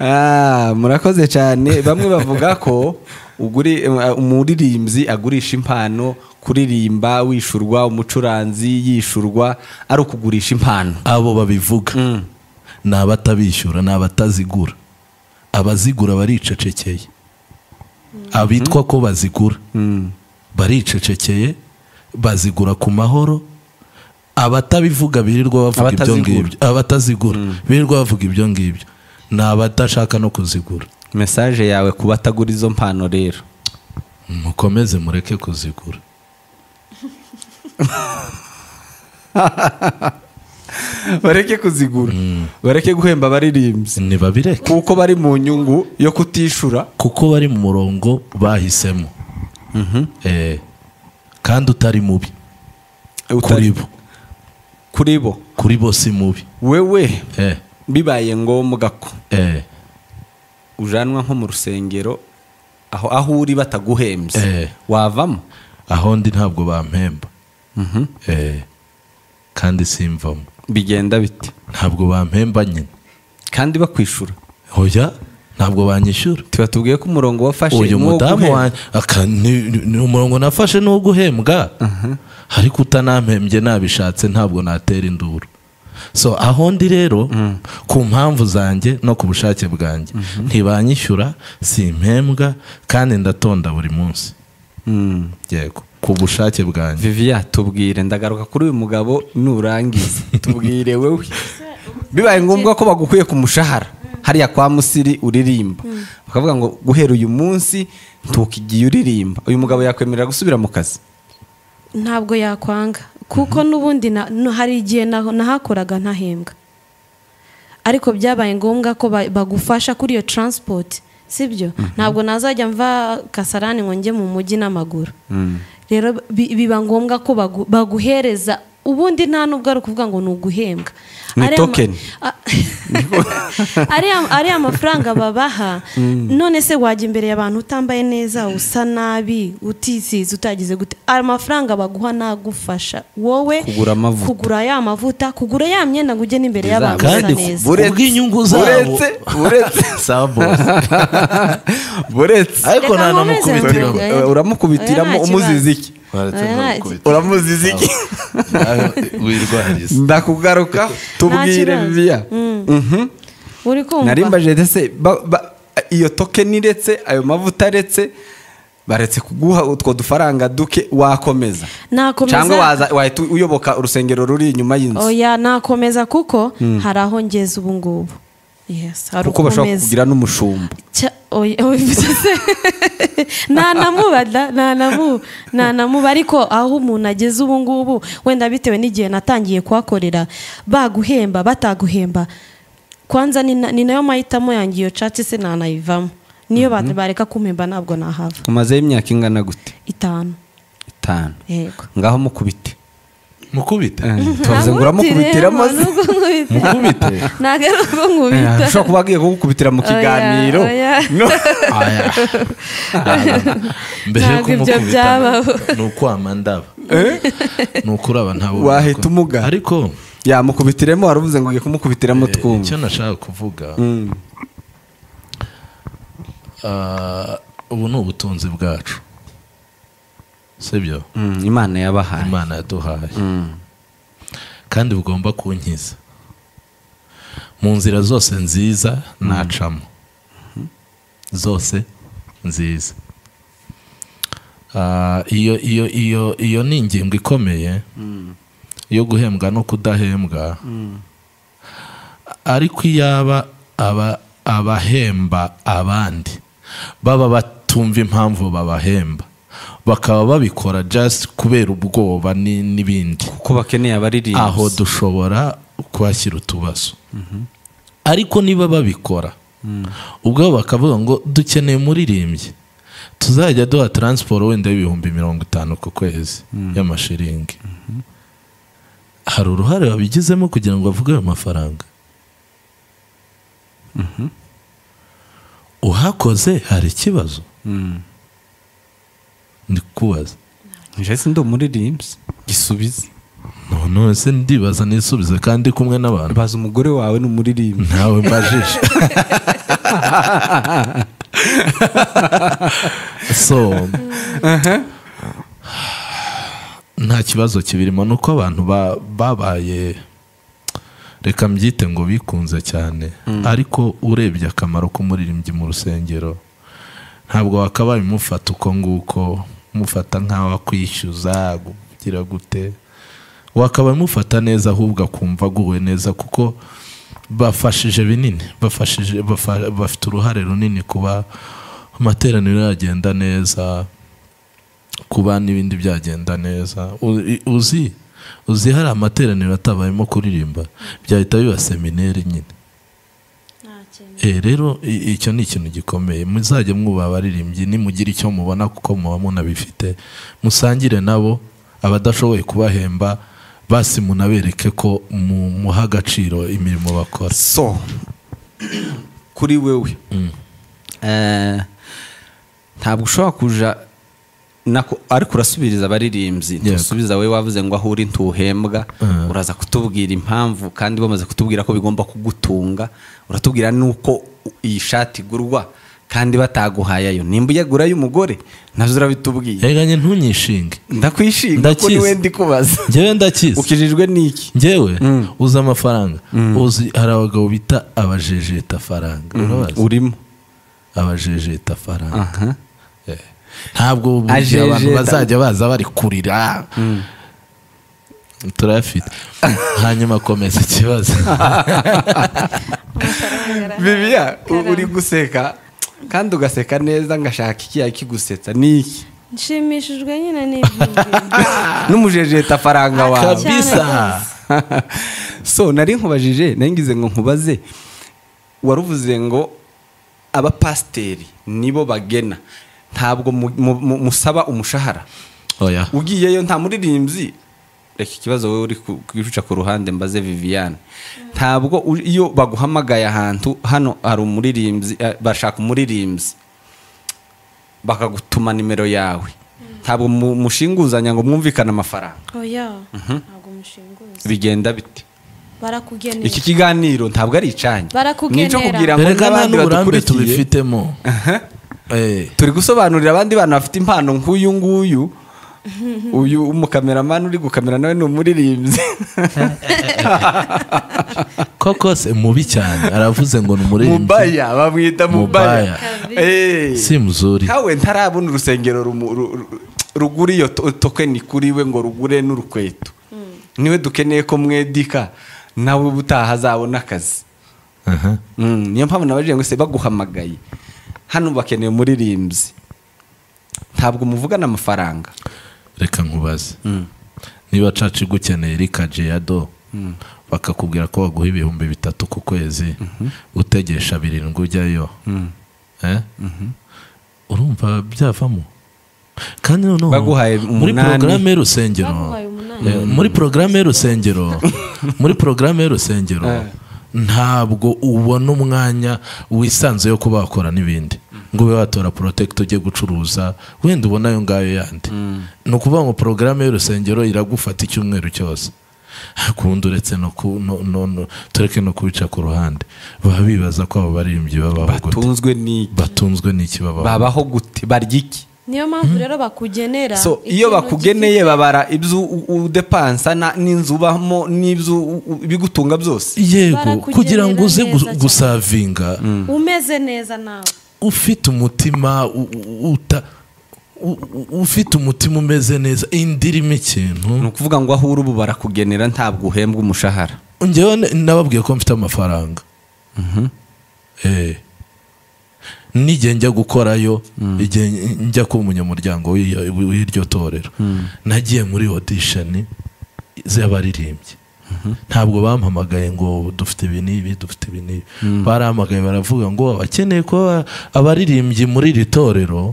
Ah, murakoze cyane bamwe bavuga ko uguri- eh, umuririmbyi agurisha impano kuririmba wishurwa umucuranzi yishurwa ari ukugurisha impano abo babivuga Mm. ni abatabishyura ni abatazigura abazigura baricecekeye abitwa ko bazigura Mm. baricecekeye bazigura ku mahoro abatabivuga birirwa bavuga ibyo Abatazigura. ngibyo abatazigura birirwa bavuga ibyo ngibyo ni abadashaka no kuzigura mesaje yawe ku batagura izo mpano rero mukomeze mureke kuzigura bareke kuzigura bareke guhemba abaririmbyi ntibabireke kuko bari mu nyungu yo kutishura kuko bari mu murongo bahisemo Eh, kandi utari mubi kuri utari- bo kuri bo kuri bo si mubi wewe Eh, bibaye ngombwa ko eh, ujanwa nko mu rusengero aho aho uri bataguhembye Eh. wavamo aho ndi ntabwo bampemba Mhm. Eh, kandi simvamo bigenda bite ntabwo bampemba nyine kandi bakwishura oya ntabwo banyishyura tuba tubwiye ko umurongo wafashe uyu ni uwo mudamu guhemba. wanjye aka- ni- ni ni umurongo nafashe ni uwo guhembwa ariko utanampembye nabishatse ntabwo natera induru so aho ndi rero ku mpamvu zanjye no ku bushake bwanjye ntibanyishyura si impembwa kandi ndatonda buri munsi Mm. yego ku bushake bwanjye viviya tubwire ndagaruka kuri uyu mugabo nurangiza tubwire wowe bibaye ngombwa ko bagukuye ku mushahara hariya kwa musiri uririmba bakavuga ngo guhera uyu munsi ntukigiye uririmba uyu mugabo yakwemerera gusubira mu kazi ntabwo yakwanga kuko n'ubundi na- no- hari igihe naho- nahakoraga ntahembwa ariko byabaye ngombwa ko ba- bagufasha kuri iyo taransipoti sibyo ntabwo nazajya mva kasarani ngo njye mu mujyi n'amaguru rero bi- biba ngombwa ko bagu- baguhereza ubundi nta nubwo ari ukuvuga ngo ni uguhembwa Ni Ariya ma- token. a- ariya ariya mafaranga babaha none se wajya imbere y'abantu utambaye neza usa nabi utisize utagize gute aya mafaranga baguha nagufasha wowe Kugura amavuta. kugura ya mavuta kugura ya myenda ngo ujye n'imbere Izabo. y'abantu usa kandi neza ku bw'inyungu zabo uretse uretse sabo buretse ariko Reka nta nkomeze namukubitiramo mvuge. Eh, uramukubitiramo Oya, nta umuziza iki Oya, nta kibazo. uramuziza iki wirwariza ndakugaruka tubwire kibazo. viviya Mhm. uri nari kumva mbajije ndetse ba- ba- iyo tokeni iretse ayo mavuta aretse baretse kuguha utwo dufaranga duke wakomeza cyangwa nakomeza waza- wahita uyoboka urusengero ruri inyuma y'inzu oya nakomeza kuko hari aho ngeze ubu ngubu Yes, hari kuko bashobora ukomeza. kukugira n'umushumba Cya- oya, oya, bivuze- ntanamuba da, ntanamu- ntanamuba ariko aho umuntu ageze ubu ngubu wenda bitewe n'igihe natangiye kuhakorera baguhemba bataguhemba kwanza ni na- ni nayo mahitamo yanjye iyo cati se nanayivamo niyo ba- bareka kumpemba ntabwo nahava umazeho imyaka ingana gute itanu itanu yego ngaho mukubite mukubite Eh, tuvuze ngo uramukubitiramo se. mukubite ntabwo ari uko Eh, nkubita ushobora kuba agiye kugukubitira mu Oya, kiganiro oya. No. Aya. mbere yo Ntabwo ibyo kumukubita byabaho. ni ukwama ndaba Eh? ni ukuraba ntawe Wahita umuga. ariko yamukubitiremo wari uvuze ngo ugiye kumukubitiramo eh, icyo twumva nashaka kuvuga Mm. ah, ubu ni ubutunzi bwacu sibyo Mm, imana yabahaye imana yaduhaye Mm. kandi bugomba kunkiza mu nzira zose nziza nacamo zose nziza Ah, iyo iyo iyo iyo ni ingingo ikomeye yo guhembwa no kudahembwa ariko iyaba aba abahemba abandi baba batumva impamvu babahemba bakaba babikora just kubera ubwoba ni- n'ibindi kuko bakeneye abaririmba aho dushobora kuhashyira utubazo ariko niba babikora ubwo bo bakavuga ngo dukeneye umuririmbyi tuzajya duha taransiporo wenda y'ibihumbi mirongo itanu ku kwezi y'amashiringi hari uruhare babigizemo kugira ngo bavuge ayo mafaranga uhakoze hari ikibazo ndi kubaza njye ndi umuririmbyi gisubize none se ndibaza n'isubizo kandi kumwe n'abantu baza umugore wawe ni umuririmbyi ntawe mbajije so nta kibazo kibirimo ni uko abantu ba- babaye reka mbyite ngo bikunze cyane ariko urebye akamaro k'umuririmbyi mu rusengero ntabwo wakabaye umufata uko nguko umufata nk'aho akwishyuza kugira gute wakabaye umufata neza ahubwo akumva aguwe neza kuko bafashije binini bafashije bafa- bafite uruhare runini kuba amateraniro yagenda neza kuba n'ibindi byagenda neza U- i- uzi uzi hari amateraniro atabayemo kuririmba byahita biba semineri nyine Eh, rero i- icyo ni ikintu gikomeye muzajya mwubaha abaririmbyi nimugira icyo mubona kuko muba munabifite musangire nabo abadashoboye kubahemba basi munabereke ko mu- muha agaciro imirimo bakora so kuri wewe eh, ntabwo ushobora kuja nako ariko urasubiriza abaririmbyi Yego. ntusubiza wowe wavuze ngo aho uri ntuhembwa Mm. uraza kutubwira impamvu kandi bamaze kutubwira ko bigomba kugutunga uratubwira nuko iyi shati igurwa kandi bataguhaye ayo nimba uyagura y'umugore nazo urabitubwiye eganye ntunyishinge ndakwishimira ko ni Ndakizi. we ndi kubaza njyewe ndakizi ukijijwe n'iki njyewe Mm. uzi amafaranga uzi hari abagabo bita abajejetafaranga urabazi urimo abajejetafaranga aha Eh. ntabwo buri gihe abantu Ajejeta. bazajya baza bari kurira turayafite hanyuma komeza ikibazo bibiya u- uri guseka kandi ugaseka neza ngashaka ikiyaye kigusetsa ni iki nshimishijwe nyine n'ibyiyumviro n'umujejeta faranga wawe kabisa so nari nkubajije nari ngize ngo nkubaze waruvuze ngo abapasiteri nibo bagena ntabwo mu- mu- mu- musaba umushahara oya ugiyeyo nta muririmbyi reka ikibazo wowe uri ku- kwicuca ku ruhande mbaze viviane ntabwo u- iyo baguhamagaye ahantu hano hari umuririmbyi eh, bashaka umuririmbyi bakagutuma nimero yawe ntabwo mu- mushinguzanya ngo mwumvikane amafaranga oya ntabwo mushinguza bigenda bite barakugenera iki kiganiro ntabwo ari icanyi Barakugenera. Nicyo kugira ngo reka nta n'abandi n'uburambe badukurikiye tubifitemo Eh. turi gusobanurira abandi bantu bafite impano nk'uyu nguyu uyu umukameramani uri gukamera nawe ni umuririmbyi koko se mubi cyane aravuze ngo ni umuririmbyi mubaya bamwita Mubaya. mubaya Kabisa. Eh. si muzuri nkawe ntarabona urusengero rumu- ru- ru- rugura iyo to- tokeni kuri we ngo rugure n'urukweto niwe dukeneye ko mwedika nawe ubutaha azabona akazi Aha. Mm, niyo mpamvu nabajije ngo se baguhamagaye hano bakeneye umuririmbyi ntabwo muvugana amafaranga reka nkubaze niba caca igukeneye rika jeyado bakakubwira ko baguha ibihumbi bitatu ku kwezi utegesha birindwi ujyayo Eh? urumva byavamo kandi noneho Baguhaye muri umunani. porogaramu y'urusengero Baguhaye umunani. Eh, muri porogaramu y'urusengero muri porogaramu y'urusengero ntabwo ubona umwanya wisanzuye wo kuba wakora n'ibindi ngo ube watora porotekiti ujye gucuruza wenda ubona ayo ngayo yandi ni ukuvuga ngo porogaramu y'urusengero iragufata icyumweru cyose kundi uretse no ku no- no- no- tureke no kubica ku ruhande baba bibaza ko abo baririmbyi babaho gute batunzwe n'iki batunzwe n'iki babaho babaho gute barya iki niyo mpamvu rero bakugenera so ikintu iyo bakugeneye babara ibyo u- u- udepansa na- n'inzu ubamo n'ibyo u- u- ibigutunga byose yego kugira ngo uze Barakugenera neza cyane. gusavinga gifite- umeze neza nawe ufite umutima u- u- uta u- u- ufite umutima umeze neza indirimo ni ikintu ukuvuga ngo aho uri ubu barakugenera ntabwo uhembwa umushahara njyewe n- nababwiye ko mfite amafaranga Eh. n'igihe njya gukorayo igihe njya kuba umunyamuryango w'iyo- w'iryo torero nagiye muri odisheni z'abaririmbyi ntabwo bampamagaye ngo dufite ibi n'ibi dufite ibi n'ibi barahamagaye baravuga ngo abakeneye kuba abaririmbyi muri iri torero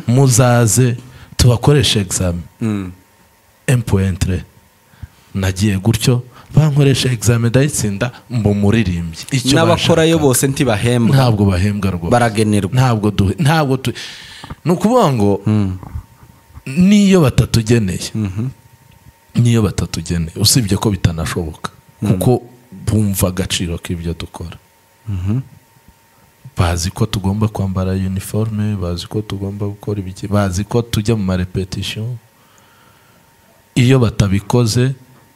muzaze tubakoreshe egizame empuwentere nagiye gutyo bankoresha egizame ndayitsinda mba umuririmbyi Icyo n'abakorayo bashaka. bose ntibahembwa ntabwo bahembwa rwose baragenerwa ntabwo du ntabwo tu ni ukuvuga ngo n'iyo batatugeneye n'iyo batatugeneye usibye ko bitanashoboka kuko bumva agaciro k'ibyo dukora bazi ko tugomba kwambara uniforme bazi ko tugomba gukora ibiki bazi ko tujya mu marepetisiyo iyo batabikoze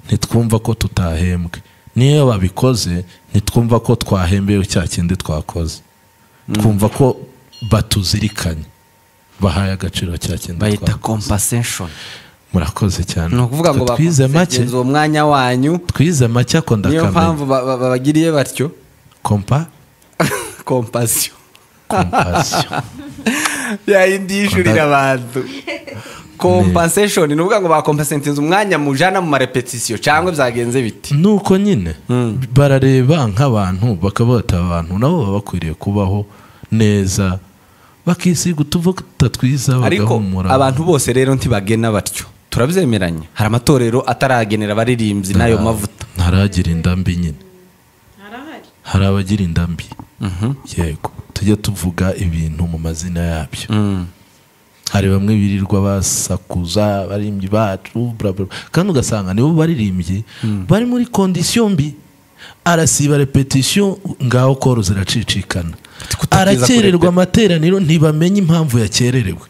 ntitwumva ko tutahembwe n'iyo babikoze ntitwumva ko twahembewe cya kindi twakoze twumva ko batuzirikanye bahaye agaciro cya kindi bahita twakoze compensation murakoze cyane ni ukuvuga ngo Twe twize make bakomeze uwo mwanya wanyu twize make ako niyo ndakamenya mpamvu ba- ba- babagiriye batyo kompa kompasiyo kompasiyo yayindi yishyurira abantu kompensation ni ukuvuga ngo bakompensentinze umwanya mujana mu marepetisiyo cyangwa byagenze biti nuko nyine barareba nk'abantu bakabata abantu nabo baba bakwiriye kubaho neza bakisiga utuvuta twiza ariko bagahumura abantu bose rero ntibagena batyo turabyemeranya hari amatorero ataragenera abaririmbyi n'ayo mavuta ntaragira indambi nyine harahari hari abagira indambi yego tujye tuvuga ibintu mu mazina yabyo Mm. hari bamwe birirwa basakuza abarimbyi bacu bla bla bla. kandi ugasanga nibo baririmbyi bari muri kondisiyo mbi arasiba repetisiyo ngaho koro ziracicikana kutakwiza arakererwa kurepeta. amateraniro ntibamenye impamvu yakererewe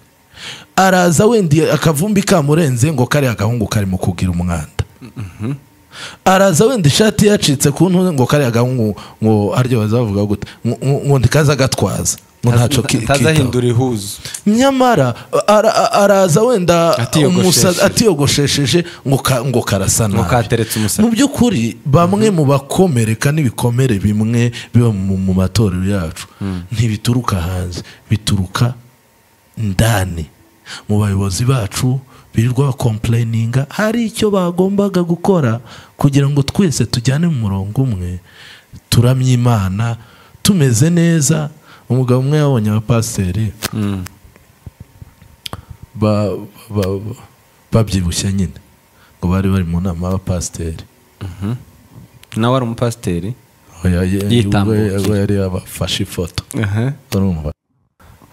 araza wenda akavumbi kamurenze ngo kariya agahungu karimo kugira umwanda araza wenda ishati yacitse ku ntuze ngo kariya gahungu ngo aryo bazavuga gute ngo- ngo ngo ntikaza agatwaza ngo ntacyo ki- kitaho ntazahindura ihuzu nyamara ara- araza wenda Atiyogoshesheje. umusazi- atiyogoshesheje ngo ka- ngo karasa Ngo nabi. kateretse umusatsi. mu by'ukuri bamwe mu bakomereka n'ibikomere bimwe biba mu mu matorero yacu ntibituruka hanze bituruka ndani mu bayobozi bacu birirwa bakompureyininga hari icyo bagombaga gukora kugira ngo twese tujyane mu murongo umwe turamye imana tumeze neza umugabo umwe yabonye abapasiteri ba- ba- ba- babyibushye nyine ngo bari bari mu nama y'abapasiteri nawe ari umupasiteri aho ya- ya- Yitambukiye. ubwo- ubwo yari yabafashe ifoto urumva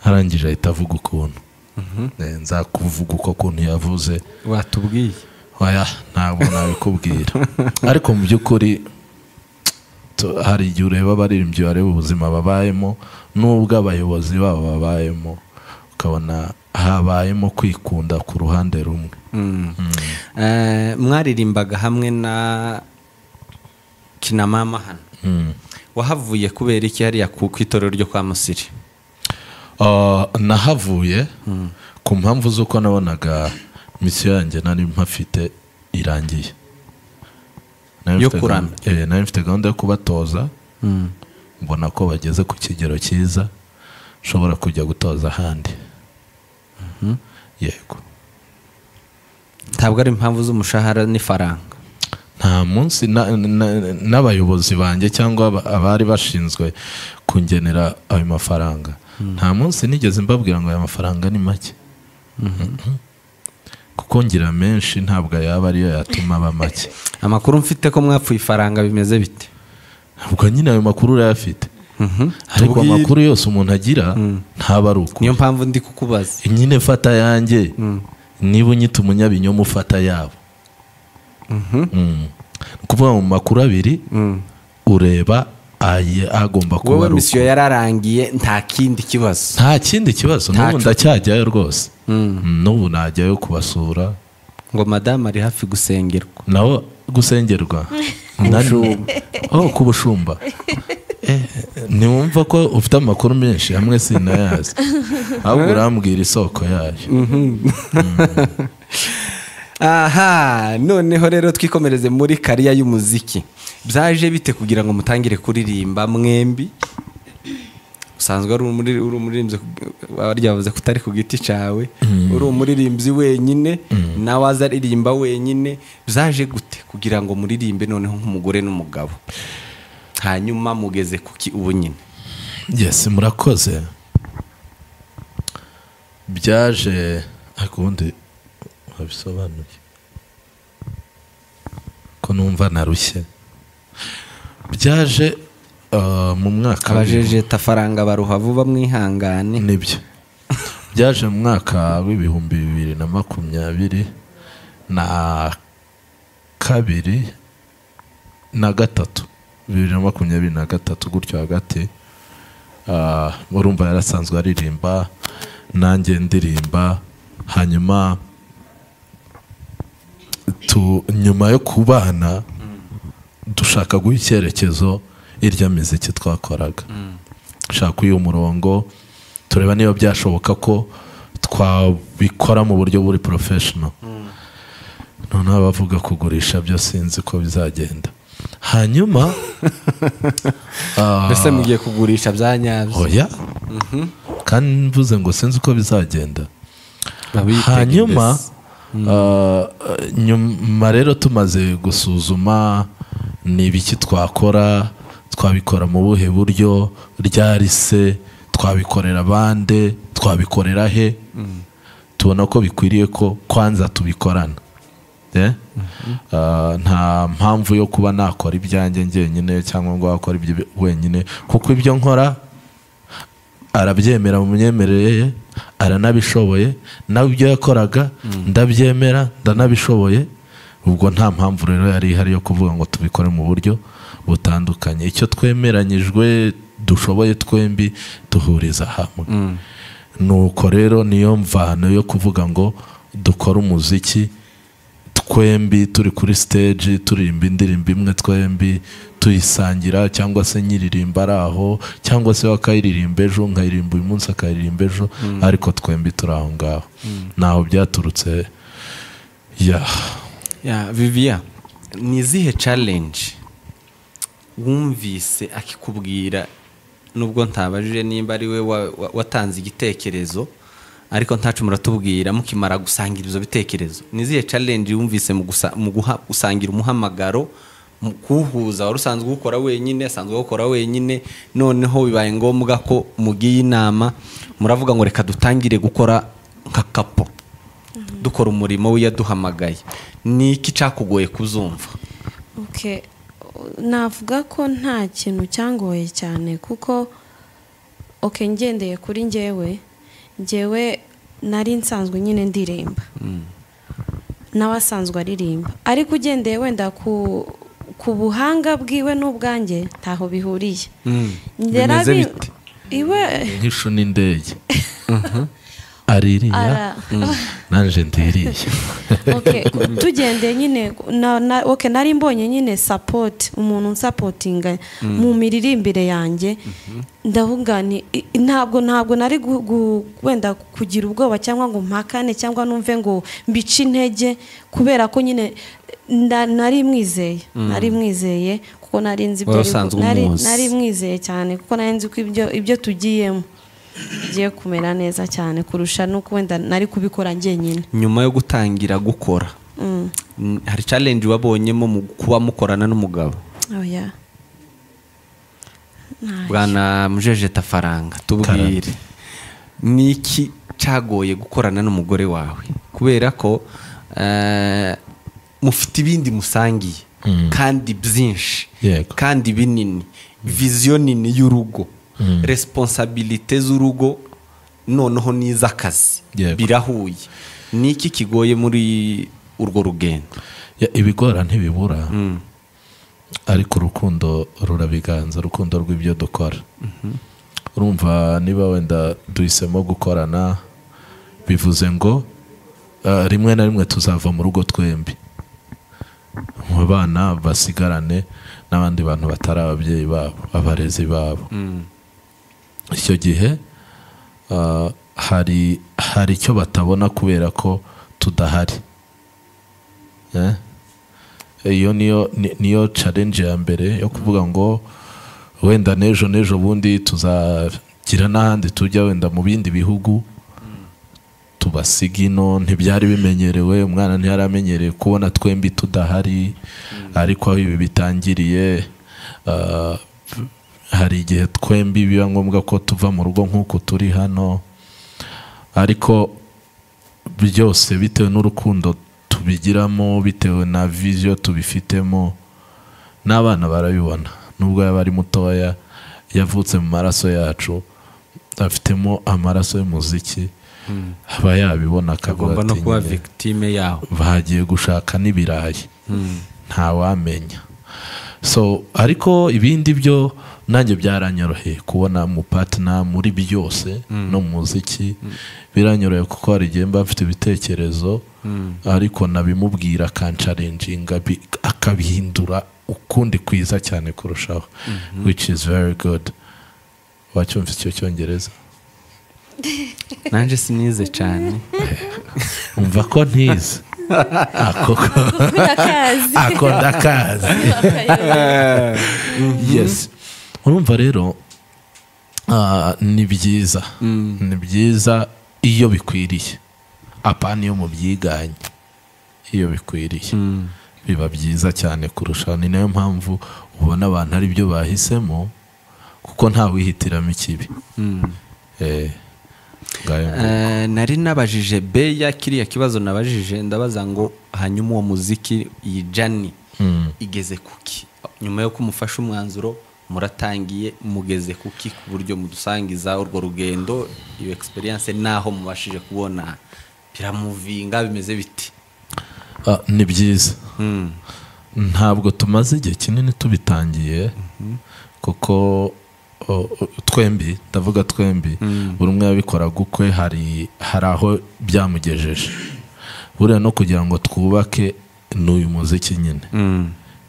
arangije ahita avuga ukuntu Eh, nzakuvuga uko kuntu yavuze watubwiye oya ntabwo nabikubwira ariko mu by'ukuri tu- hari igihe ureba abaririmbyi bareba ubuzima babayemo n'ubwo abayobozi babo babayemo ukabona habayemo kwikunda ku ruhande rumwe Eh, mwaririmbaga hamwe na kinamama hano Mm. wahavuye kubera iki hariya ku ku itorero ryo kwa musiri Ah, nahavuye ku mpamvu z'uko nabonaga misiyo yanjye nari mpafite irangiye Nari Yo mfite kuramya. gahunda- eh, nari mfite gahunda yo kubatoza mbona ko bageze ku kigero cyiza nshobora kujya gutoza ahandi yego ntabwo ari impamvu z'umushahara n'ifaranga nta munsi na- na- n'abayobozi banjye cyangwa aba- abari bashinzwe kungenera ayo mafaranga nta munsi nigeze mbabwira ngo aya mafaranga ni make Mhm. kuko ngira menshi ntabwo yaba ariyo yatuma aba make amakuru mfite ko mwapfuye ifaranga bimeze bite ubwo nyine ayo makuru urayafite Mhm. ariko Tubwire. amakuru yose umuntu agira ntaba ari ukuri niyo mpamvu ndi kukubaza nyine fata yanjye niba unyita umunyabinyoma ufata yabo Mm. Ni ukuvuga mu makuru abiri ureba aye- agomba kuba wowe ari misiyo uko. yararangiye nta kindi kibazo nta kindi kibazo n'ubu Ntacu. ndacyajyayo rwose Mm. Mm, n'ubu najyayo kubasura ngo madamu ari hafi gusengerwa nawe gusengerwa Nani- oh ku bushumba Eh, ntiwumva ko ufite amakuru menshi hamwe sinayazi ahubwo urambwira isoko yayo aha noneho rero twikomereze muri kariya y'umuziki byaje bite kugira ngo mutangire kuririmba mwembi usanzwe ari umuri- uri umuririmbyi warya bavuze ko utari ku giti cyawe uri umuririmbyi wenyine nawe aza aririmba wenyine byaje gute kugira ngo muririmbe noneho nk'umugore n'umugabo hanyuma mugeze kuki ubu nyine yes murakoze byaje ariko ubundi wabisobanuye ko numva narushye byaje ah, mu mwaka abajeje tafaranga baruha vuba mwihangane nibyo byaje mu mwaka w'ibihumbi bibiri na makumyabiri na kabiri na gatatu bibiri na makumyabiri na gatatu gutyo hagati Ah, urumva yarasanzwe aririmba nanjye ndirimba hanyuma tu nyuma yo kubana dushaka guha icyerekezo irya miziki twakoraga dushaka uyu murongo tureba niba byashoboka ko twabikora mu buryo buri porofeshono noneho abavuga kugurisha byo sinzi ko bizagenda hanyuma ah, mbese mugiye kugurisha bya nyabyo oya kandi mvuze ngo sinzi uko bizagenda hanyuma ah, nyuma rero tumaze gusuzuma ni ibiki twakora twabikora mu buhe buryo ryari se twabikorera bande twabikorera he tubona ko bikwiriye ko kwanza tubikorana Eh? Ah, nta mpamvu yo kuba nakora ibyanjye njyenyine cyangwa ngo wakora ibyo wenyine kuko ibyo nkora arabyemera mu myemerere ye aranabishoboye nawe ibyo yakoraga ndabyemera ndanabishoboye ubwo nta mpamvu rero yari ihari yo kuvuga ngo tubikore mu buryo butandukanye icyo twemeranyijwe dushoboye twembi duhuriza hamwe nuko rero niyo mvano yo kuvuga ngo dukore umuziki twembi turi kuri stage turirimba indirimbo imwe twembi tuyisangira cyangwa se nyiririmba ari aho cyangwa se we akayiririmba ejo nkayiririmba uyu munsi akayiririmba ejo ariko twembi turi aho ngaho ntaho byaturutse ya Ya, viviya ni izihe challenge wumvise akikubwira nubwo ntabajije nimba ari we wa- wa- watanze igitekerezo ariko ntacu muratubwira mukimara gusangira ibyo bitekerezo ni izihe challenge wumvise mu gusa- mu guha- gusangira umuhamagaro mu kuwuhuza wari usanzwe uwukora wenyine asanzwe awukora wenyine noneho bibaye ngombwa ko mugiye inama muravuga ngo reka dutangire gukora nka kapo dukora umurimo we yaduhamagaye ni iki cyakugoye kuzumva Okay. navuga ko nta kintu cyangoye cyane kuko oke ngendeye kuri njyewe njyewe nari nsanzwe nyine ndirimba nawe asanzwe aririmba ariko ugendeye wenda ku ku buhanga bwiwe n'ubwanjye ntaho bihuriye bimeze Yarabi- bite? iwe nk'ishu n'indege aririya ara nanjye ndiriye Okay, tugendeye nyine na, na, okay, nari mbonye nyine support umuntu unsapotinga mu miririmbire yanjye ndavuga nti i- i- ntabwo ntabwo nari gu- gu- wenda kugira ubwoba cyangwa ngo mpakane cyangwa numve ngo mbice intege kubera ko nyine nda- nari mwizeye nari mwizeye kuko nari nzi ibyo Wari ari bu- usanzwe nari, umuzi. nari mwizeye cyane kuko nari nzi ko ibyo, ibyo tugiyemo bigiye kumera neza cyane kurusha nuko wenda nari kubikora njyenyine nyuma yo gutangira gukora mm, hari challenge wabonyemo mu kuba mukorana n'umugabo oya bwana mujeje tafaranga tubwire ni iki cyagoye gukorana n'umugore wawe kubera ko eh, mufite ibindi musangiye kandi byinshi Yego. kandi binini viziyo nini y'urugo resiponsabilite z'urugo noneho n'iz'akazi Yego. birahuye ni iki kigoye muri urwo rugendo Ya, ibigora ntibibura ariko urukundo rurabiganza urukundo rw'ibyo dukora urumva niba wenda duhisemo gukorana bivuze ngo ah, rimwe na rimwe tuzava mu rugo twembi mu bana basigarane n'abandi bantu batari ababyeyi babo abarezi babo icyo gihe ah, hari hari icyo batabona kubera ko tudahari Eh? iyo niyo ni- niyo challenge ya mbere yo kuvuga ngo wenda n'ejo n'ejo bundi tuzagira n'ahandi tujya wenda mu bindi bihugu tubasiga ino ntibyari bimenyerewe umwana ntiyari amenyereye kubona twembi tudahari ariko aho ibi bitangiriye ah, hari igihe twembi biba ngombwa ko tuva mu rugo nk'uko turi hano ariko byose bitewe n'urukundo tubigiramo bitewe na viziyo tubifitemo n'abana barabibona nubwo yaba ari mutoya yavutse mu maraso yacu afitemo amaraso y'umuziki aba yabibona akavuga agomba no ati kuba "Nyine victime yaho bagiye gushaka n'ibirayi ntawamenya so ariko ibindi byo nanjye byaranyoroheye kubona umupatina muri byose no mu muziki biranyoroheye kuko hari igihe mba mfite ibitekerezo ariko nabimubwira akansharenjinga bi- akabihindura ukundi kwiza cyane kurushaho which is very good wacyumva icyo cyongereza nanjye sinize cyane umva ko ntize akoko akazi ako ndakazi yes urumva rero ah, ni byiza ni byiza iyo bikwiriye apana iyo mubyiganye iyo bikwiriye biba byiza cyane kurusha ni nayo mpamvu ubona abantu ari byo bahisemo kuko ntawihitiramo ikibi Eh, ngayo ngo- Eh, nari nabajije beya kiriya kibazo nabajije ndabaza ngo hanyuma uwo muziki iyi jani Mm. igeze kuki nyuma yo kumufasha umwanzuro muratangiye mugeze kuki ku buryo mudusangiza urwo rugendo iyo experience naho mubashije kubona biramuvinga bimeze biti Ah, ni byiza Mm. ntabwo tumaze igihe kinini tubitangiye kuko o, o, twembi ndavuga twembi buri umwe yabikoraga ukwe hari hari aho byamugejeje buriya no kugira ngo twubake ni uyu muziki nyine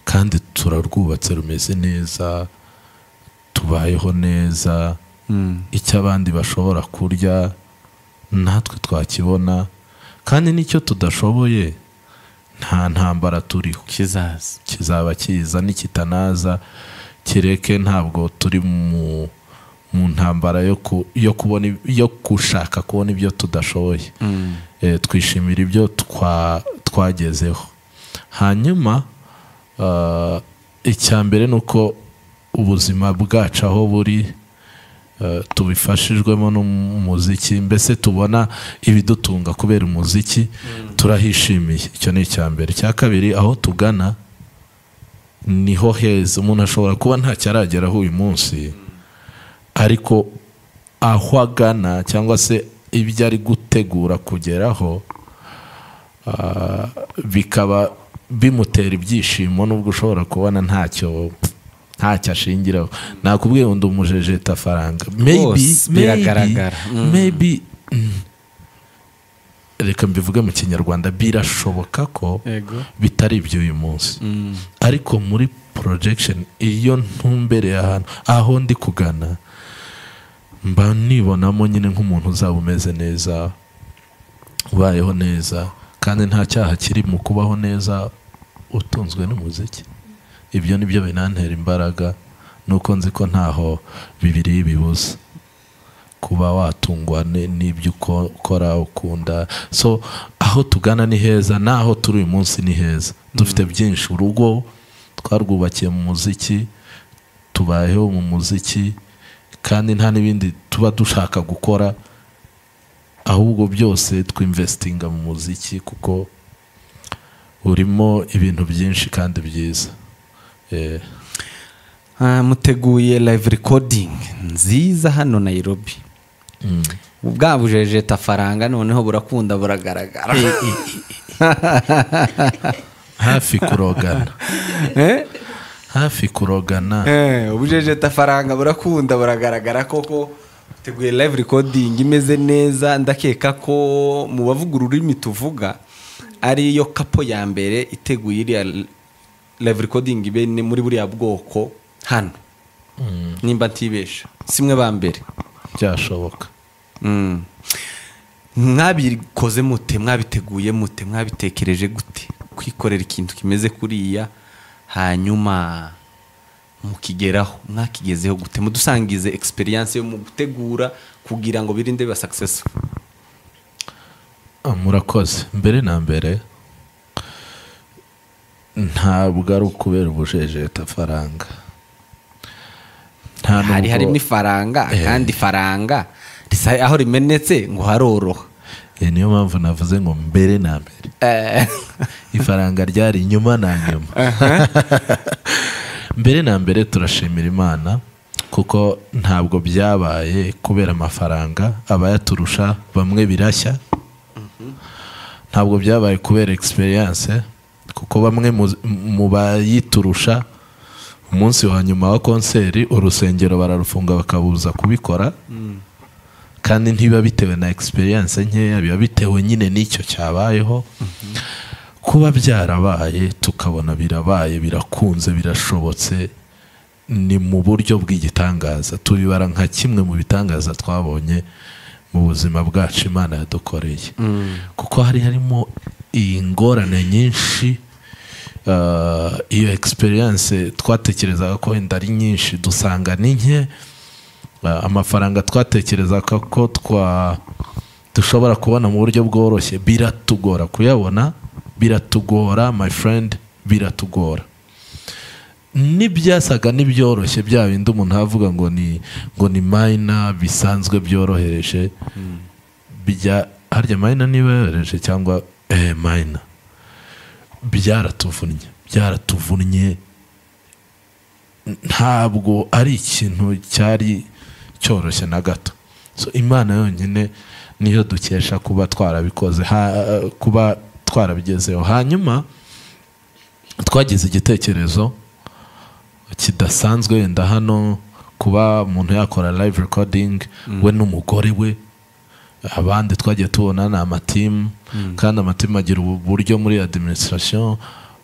kandi turarwubatse rumeze neza tubayeho neza icyo abandi bashobora kurya natwe twakibona kandi n'icyo tudashoboye nta ntambara turiho kizaza kizaba kiza nikitanaza kireke ntabwo turi mu mu ntambara yo ku- yo kubona yo gushaka kubona ibyo tudashoboye Eh, twishimira ibyo twa- twagezeho hanyuma ah, icya mbere ni uko ubuzima bwacu aho buri eh, tubifashijwemo n'umuziki mbese tubona ibidutunga kubera umuziki turahishimiye icyo ni icya mbere icya kabiri aho tugana niho heza umuntu ashobora kuba ntacyo arageraho uyu munsi ariko aho agana cyangwa se ibyo ari gutegura kugeraho ah, bikaba bimutera ibyishimo nubwo ushobora kubona ntacyo ntacyo ashingiraho nakubwiye ngo ndi umujejeta faranga maybe Rwose, maybe biragaragara. Mm. maybe mm, reka mbivuge mu kinyarwanda birashoboka ko yego bitari iby'uyu munsi ariko muri projection iyo ntumbereye ahantu aho ndi kugana mba nibonamo nyine nk'umuntu uzaba umeze neza ubayeho neza kandi nta cyaha kiri mu kubaho neza utunzwe n'umuziki ibyo ni byo binantera imbaraga nuko nzi ko ntaho bibiri bibuza kuba watungwa ni- n'ibyo uko- ukora ukunda so aho tugana ni heza n'aho turi uyu munsi ni heza dufite byinshi urugo twarwubakiye mu muziki tubayeho mu muziki kandi nta n'ibindi tuba dushaka gukora ahubwo byose twinvestinga mu muziki kuko urimo ibintu byinshi kandi byiza Eh, Ah, muteguye live recording nziza hano nairobi mm. bwa bujejeta faranga noneho burakunda buragaragara hafi kurogana Eh? hafi kurogana Eh, ubujejeta faranga burakunda buragaragara koko teguye live recording imeze neza ndakeka ko mu bavuga ururimi tuvuga ariyo kapo ya mbere iteguye iriya live recording ibe ni muri buriya bwoko hano nimba ntibesha simwe ba mbere byashoboka Mm. mwabikoze mute mwabiteguye mute mwabitekereje gute kwikorera ikintu kimeze kuriya hanyuma mukigeraho mwakigezeho gute mudusangize experience yo mu gutegura kugira ngo birinde biba successful Ah, murakoze mbere na mbere ntabwo ari ukubera ubujejeta faranga nta hari nubwo- harimo ifaranga Eh. kandi ifaranga isaha aho rimenetse ngo haroroha Eh, niyo mpamvu navuze ngo mbere na mbere Eh, ifaranga ryari inyuma na nyuma mbere na mbere turashimira imana kuko ntabwo byabaye kubera amafaranga abayaturusha bamwe birashya ntabwo byabaye kubera egisperiyanse kuko bamwe mu- mu bayiturusha umunsi wa nyuma wa konseri urusengero bararufunga bakabuza kubikora kandi ntibiba bitewe na egisperiyanse nkeya biba bitewe nyine n'icyo cyabayeho kuba byarabaye tukabona birabaye birakunze birashobotse ni mu buryo bw'igitangaza tubibara nka kimwe mu bitangaza twabonye mu buzima bwacu imana yadukoreye kuko hari harimo iyi ngorane nyinshi ah, iyo egisperiyanse twatekerezaga ko wenda ari nyinshi dusanga ni nke Ah, amafaranga twatekerezaga ko twa dushobora kubona mu buryo bworoshye biratugora kuyabona biratugora my friend biratugora n'ibyasaga n'ibyoroshye bya bindi umuntu avuga ngo ni ngo ni mayina bisanzwe byorohereje bijya harya mayina niba yorohereje cyangwa eh, mayina byaratuvunnye byaratuvunnye ntabwo ari ikintu cyari cyoroshye na gato So, imana yonyine niyo dukesha kuba twarabikoze ha- kuba twarabigezeho hanyuma twagize igitekerezo kidasanzwe wenda hano kuba umuntu yakora live recording we n'umugore we abandi twagiye tubona ni amatimu kandi amatimu agira uburyo muri administration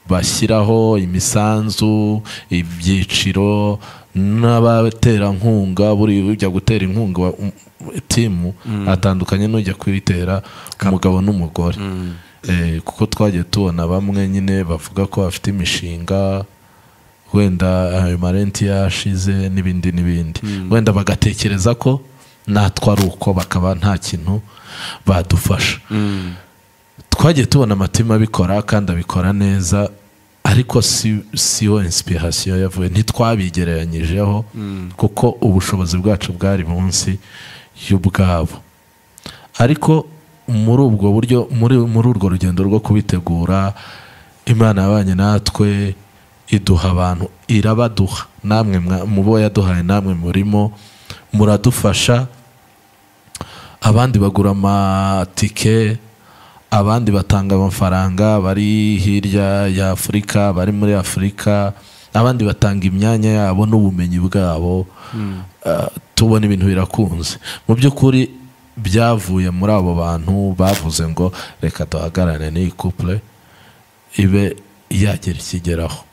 bashyiraho imisanzu ibyiciro n'abaterankunga buri ujya gutera inkunga um, timu atandukanye n'ujya kuyitera umugabo n'umugore Eh, kuko twagiye tubona bamwe nyine bavuga ko bafite imishinga wenda ayo marenti yashize n'ibindi n'ibindi wenda bagatekereza ko natwe ari uko bakaba nta kintu badufasha twagiye tubona amatima abikora kandi abikora neza ariko si si yo inspiration yavuye ntitwabigereranyijeho kuko ubushobozi bwacu bwari munsi y'ubwabo ariko muri ubwo buryo muri muri urwo rugendo rwo kubitegura imana yabanye natwe iduha abantu irabaduha namwe mwa- mu bo yaduhaye namwe murimo muradufasha abandi bagura amatike abandi batanga amafaranga bari hirya ya afurika bari muri afurika abandi batanga imyanya yabo n'ubumenyi bwabo Ah, tubona ibintu birakunze mu by'ukuri byavuye muri abo bantu bavuze ngo reka duhagarare n'iyi couple ibe yagera ikigeraho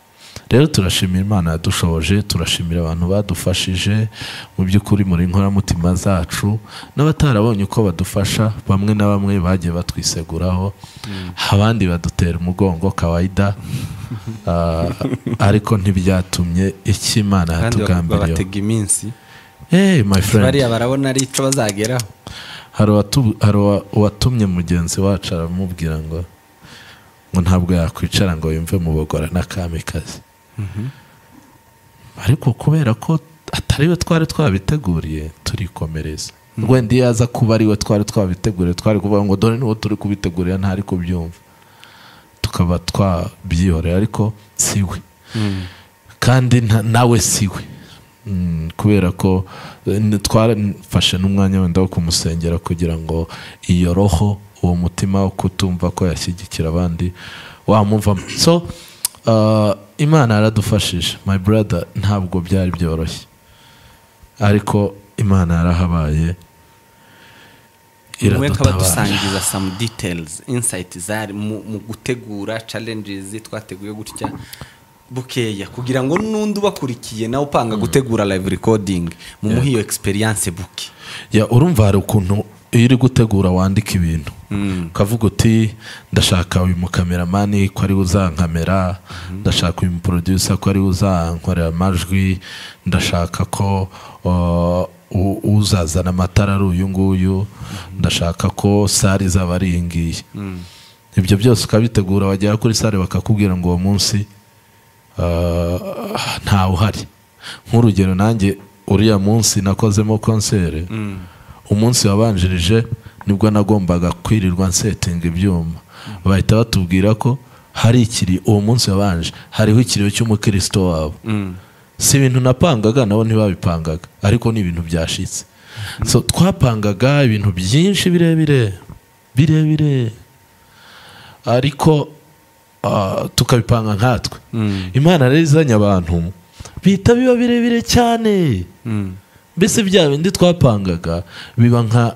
rero turashimira imana yadushoboje turashimira abantu badufashije mu by'ukuri muri inkoramutima zacu n'abatarabonye uko badufasha bamwe na bamwe bagiye batwiseguraho abandi badutera umugongo kawaida Ah, ariko ntibyatumye icyo imana kandi yatugambiriyeho babatega iminsi hey my friend bariya barabona ari icyo bazageraho hari uwatu- hari uwa- uwatumye mugenzi wacu aramubwira ngo ngo ntabwo yakwicara ngo yumve mu bagora n'akamikazi ariko kubera ko atari we twari twabiteguriye turikomereza wenda iyo aza kuba ari we twari twabiteguriye twari kuvuga ngo dore niwo turi kubitegurira ntari kubyumva tukaba twabyihorera ariko si we kandi nta- nawe si we Mm, kubera ko eh, n- twarafashe n'umwanya wenda wo kumusengera kugira ngo iyo roho uwo mutima wo kutumva ko yashyigikira abandi wamuvamo so uh, imana yaradufashije my brother ntabwo byari byoroshye ariko imana yarahabaye umwe akaba iradutabara dusangiza some details insight zari mu, mu gutegura challenges twateguye gutya bukeya kugira ngo n'undi ubakurikiye nawe upanga gutegura live recording mumuhe iyo experience buke Ya, urumva hari ukuntu iyo uri gutegura wandika ibintu ukavuga uti ndashaka uyu mukameramani ko ari we uzankamera ndashaka uyu muproducer ko ari we uzankorera amajwi ndashaka ko uh, u- uzazana amatara ari uyu nguyu ndashaka ko sare izaba ari iyi ngiyi ibyo byose ukabitegura wagera kuri sare bakakubwira ngo uwo munsi ah, ntawe uhari nk'urugero nanjye uriya munsi nakozemo konsere umunsi wabanjirije nibwo nagombaga kwirirwa nsetinga ibyuma bahita batubwira ko hari ikiri uwo munsi wabanje hariho ikiriyo cy'umukristo wabo si ibintu napangaga nabo ntibabipangaga ariko ni ibintu byashitse so twapangaga ibintu byinshi birebire birebire ariko ah, tukabipanga nkatwe Mm. imana rero izanye abantu bihita biba birebire cyane Mm. mbese bya bindi twapangaga biba nka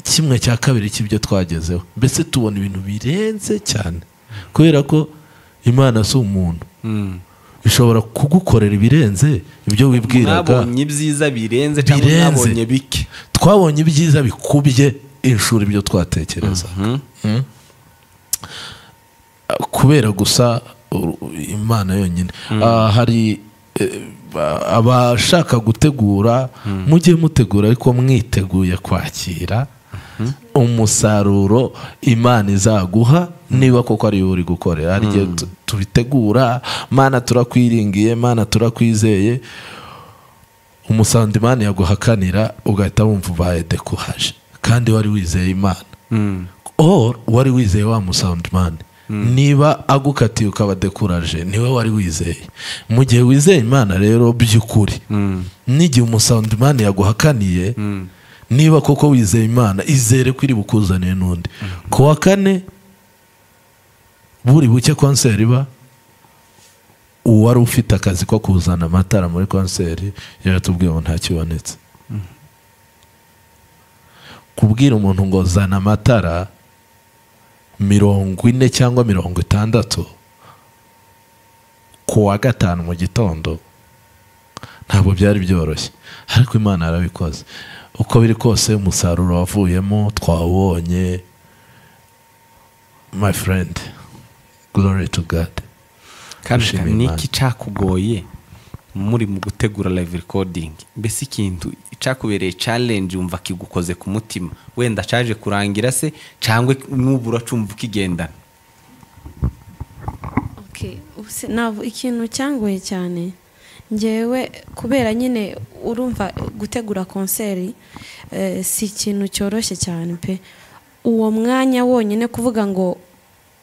kimwe cya kabiri cy'ibyo twagezeho mbese tubona ibintu birenze cyane kubera ko imana si umuntu Mm. ishobora kugukorera ibirenze ibyo wibwiraga mwabonye ibyiza birenze cyangwa Birenze. mwabonye bike twabonye ibyiza bikubye inshuro ibyo twatekereza Mhm. Mm. kubera gusa uru- imana yonyine Ah, hari eh, ba- abashaka gutegura mujye mutegura ariko mwiteguye kwakira umusaruro imana izaguha niba koko ariyo uri gukorera hari igihe tu- tubitegura mana turakwiringiye mana turakwizeye umusaruro imana yaguhakanira ugahita wumva ubaye dekuhaje kandi wari wizeye imana Mm. or wari wizeye wa musawundimani niba agukatiye ukaba dekuraje niwe wari wizeye mu gihe wizeye imana rero by'ukuri Mm. n'igihe umusawundimani yaguhakaniye niba koko wizeye imana izere ko iri bukuzaniye n'undi ku wa kane buri buke konseri iba uwari ufite akazi ko kuzana amatara muri konseri yaratubwiye ngo ntakibonetse kubwira umuntu ngo zana amatara mirongo ine cyangwa mirongo itandatu ku wa gatanu mu gitondo ntabwo byari byoroshye ariko imana yarabikoze uko biri kose umusaruro wavuyemo twawubonye my friend glory to god kandi Dushimira ni Imana. iki cyakugoye muri mu gutegura live recording mbese ikintu cyakubereye challenge wumva kigukoze ku mutima wenda cyaje kurangira se cyangwa n'ubu uracumva ukigendana Okay, ubuse- navu- ikintu cyangoye cyane ngewe kubera nyine urumva gutegura konseri eh, si ikintu cyoroshye cyane pe uwo mwanya wonyine kuvuga ngo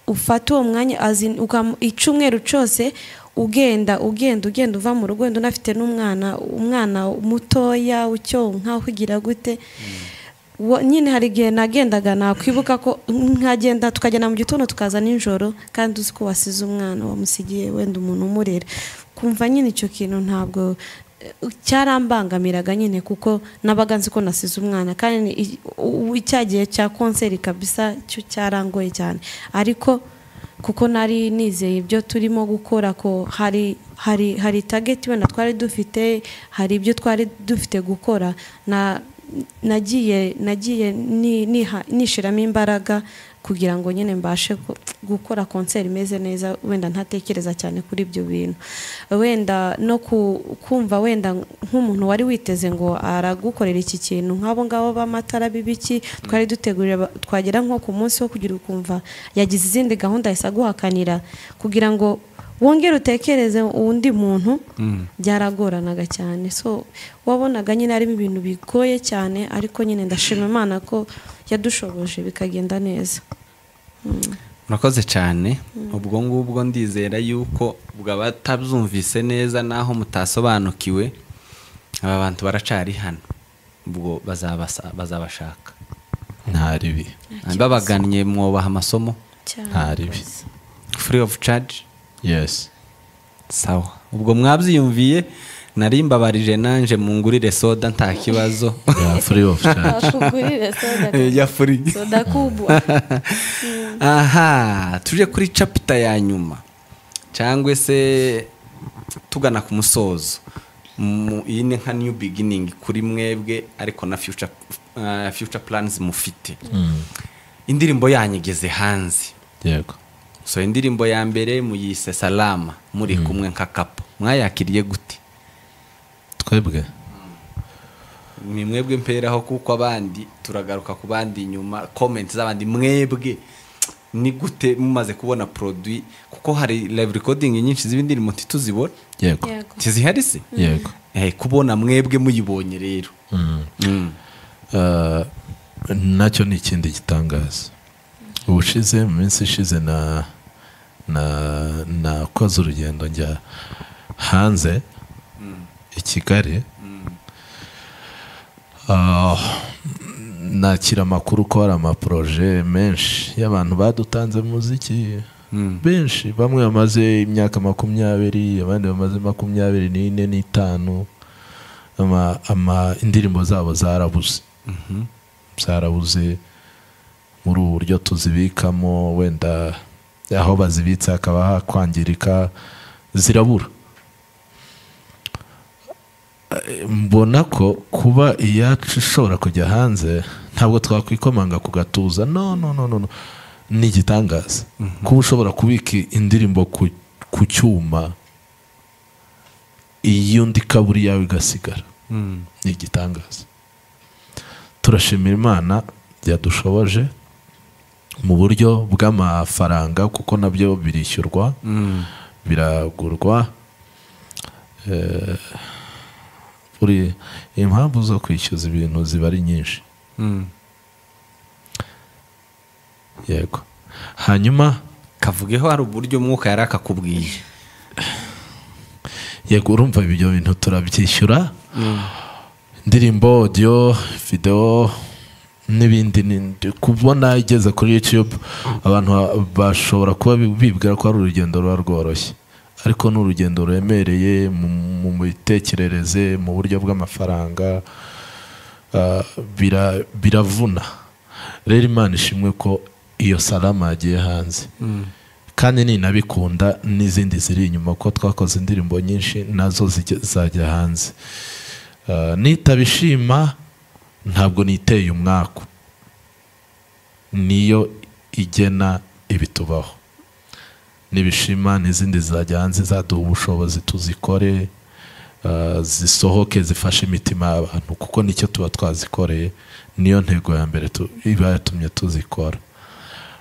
ufate uwo mwanya azin- ukam- icyumweru cyose ugenda ugenda ugenda uva mu rugo wenda unafite n'umwana umwana mutoya ucyonka ugira gute Wa- nyine hari igihe nagendaga nakwibuka ko nkagenda tukagenda mu gitondo tukaza nijoro kandi uzi ko wasize umwana wamusigiye wenda umuntu umurera kumva nyine icyo kintu ntabwo eh, cyarambangamiraga nyine kuko nabaga nzi ko nasize umwana kandi i- u- u- cya gihe cya konseri kabisa cyo cyarangoye cyane ariko kuko nari nizeye ibyo turimo gukora ko hari hari hari tageti wenda twari dufite hari ibyo twari dufite gukora na nagiye nagiye ni- niha- nishiramo imbaraga kugira ngo nyine mbashe gu- gukora konseri imeze neza wenda ntatekereza cyane kuri ibyo bintu wenda no ku- kumva wenda nk'umuntu wari witeze ngo aragukorera iki kintu nk'abo ngabo b'amatara b'ibiki twari dutegurira ba- twagera nko ku munsi wo kugira ukumva yagize izindi gahunda ahise aguhakanira kugira ngo wongere utekereze undi muntu byaragoranaga cyane so wabonaga nyine harimo ibintu bigoye cyane ariko nyine ndashima imana ko yadushoboje bikagenda neza murakoze cyane ubwo ngubwo ndizera yuko ubwo abatabyumvise neza n'aho mutasobanukiwe aba bantu baracari hano ubwo bazabasa- bazabashaka nta ribi babagannye mwobaha amasomo cyane nta ribi free of charge yes sawa ubwo mwabyiyumviye nari mbabarije nanje mungurire soda nta kibazo yeah, free of charge bakugurire soda ya free soda kubwa aha tuje kuri capita ya nyuma cyangwa se tugana ku musozo Mu- iyi ni nka new beginning kuri mwebwe ariko na future, uh, future plans mufite Mm, indirimbo yanyu igeze hanze yego so indirimbo ya mbere muyise salama muri kumwe nka kapo mwayakiriye gute twebwe ni mwebwe mperaho kuko abandi turagaruka ku bandi inyuma komenti z'abandi mwebwe ni gute mumaze kubona produit kuko hari live recording nyinshi z'ibindirimbo ntituzibona yego Yego. ntizihari se yego Eh, kubona mwebwe muyibonye rero Mm. Mm. ah, nacyo ni ikindi gitangaza ubushize mu minsi ishize na na- nakoze urugendo njya hanze i kigali Ah, nakira amakuru ko hari amaporoje menshi y'abantu badutanze mu muziki benshi bamwe bamaze imyaka makumyabiri abandi bamaze makumyabiri n'ine n'itanu ama, ama indirimbo zabo zarabuze zarabuze muri ubu buryo tuzibikamo wenda aho bazibitse hakaba hakwangirika zirabura Eh, mbona ko kuba iyacu ishobora kujya hanze ntabwo twakwikomanga ku gatuza no no no no no. ni igitangaza kuba ushobora kubika indirimbo ku, ku cyuma iyo undi kaburi yawe igasigara ni igitangaza turashimira imana yadushoboje mu buryo bw'amafaranga kuko nabyo birishyurwa biragurwa Eh, buri impamvu zo kwishyuza ibintu ziba ari nyinshi yego hanyuma kavugeho hari uburyo umwuka yari akakubwiye yego urumva ibyo bintu turabyishyura indirimbo audio videwo n'ibindi ni- kubona igeze kuri youtube abantu ba- bashobora kuba bi- bibwira ko ari urugendo ruba rworoshye ariko ni urugendo ruremereye mu- mu mitekerereze mu buryo bw'amafaranga ah, bira- biravuna rero imana ishimwe ko iyo salama yagiye hanze kandi ninabikunda n'izindi ziri inyuma ko twakoze indirimbo nyinshi nazo zijya- zajya hanze Uh, nitabishima ntabwo niteye umwaku niyo igena ibitubaho nibishima n'izindi zizajya hanze zaduha ubushobozi tuzikore uh, zisohoke zifashe imitima y'abantu kuko nicyo tuba twazikoreye niyo ntego ya mbere tu- iba yatumye tuzikora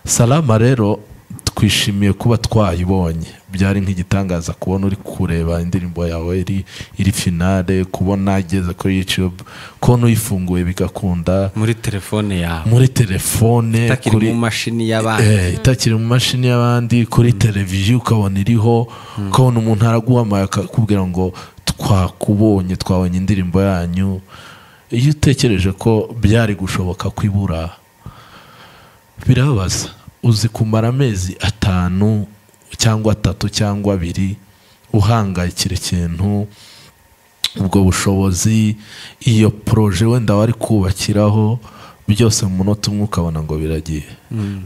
salama rero twishimiye kuba twayibonye byari nk'igitangaza kubona uri kureba indirimbo yawe iri iri finale kubona igeze kuri youtube kubona uyifunguye bigakunda muri telefone yawe muri telefone utakiri kuri mu mashini y'abandi Eh, itakiri mu mashini y'abandi kuri televiziyo ukabona iriho ukabona umuntu araguhamaye akakubwira ngo twakubonye twabonye indirimbo yanyu iyo utekereje ko byari gushoboka ko ibura birabaza uzi kumara amezi atanu cyangwa atatu cyangwa abiri uhangayikira ikintu ubwo bushobozi iyo poroje wenda wari kubakiraho byose mu munota umwe ukabona ngo biragiye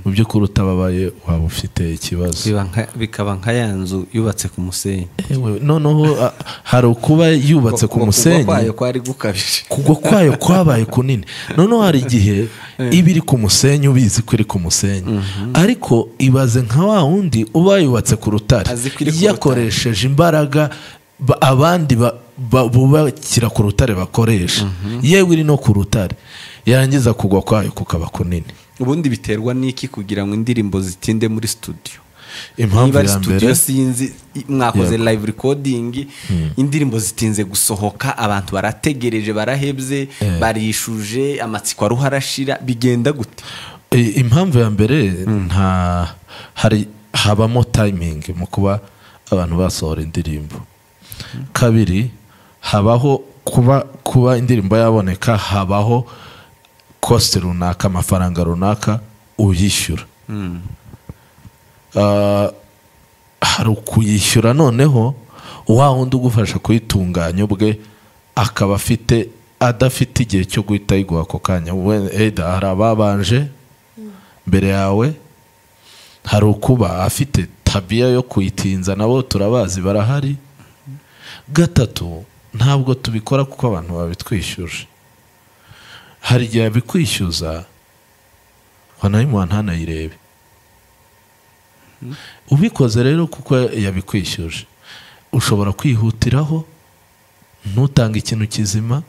mu by'ukuri utababaye waba ufite ikibazo Biba nka- bikaba nka ya nzu yubatse ku musenyi Ewe, noneho a- hari ukuba yubatse ku Kugwa musenyi kwayo kwari gukabije kugwa kwayo kwabaye kunini noneho hari igihe iba iri ku musenyi ubizi ko iri ku musenyi ariko ibaze nka wa wundi uba yubatse ku rutare Azi ko iri ku rutare. yakoresheje imbaraga ba- abandi ba- ba- bubakira ku rutare bakoresha yewe iri no ku rutare yarangiza kugwa kwayo kukaba kunini ubundi biterwa n'iki kugira ngo indirimbo zitinde muri studio impamvu niba ari ya studio mbere sinzi i- mwakoze live recording indirimbo zitinze gusohoka abantu barategereje barahebye barishuje amatsiko aruha arashira bigenda gute I- impamvu ya mbere nta hari habamo tayimingi mu kuba abantu basohora indirimbo kabiri habaho kuba kuba indirimbo yaboneka habaho kosite runaka amafaranga runaka uyishyura Ah, hari ukuyishyura noneho wa wundi ugufasha kuyitunganya ubwe akaba afite adafite igihe cyo guhita ayiguha ako kanya We- either hari ababanje mbere yawe hari ukuba afite tabiya yo kuyitinza nabo turabazi barahari gatatu ntabwo tubikora kuko abantu babitwishyuje hari igihe abikwishyuza wanayimuha ntanayirebe ubikoze rero kuko yabikwishyuje ushobora kwihutiraho ntutange ikintu kizima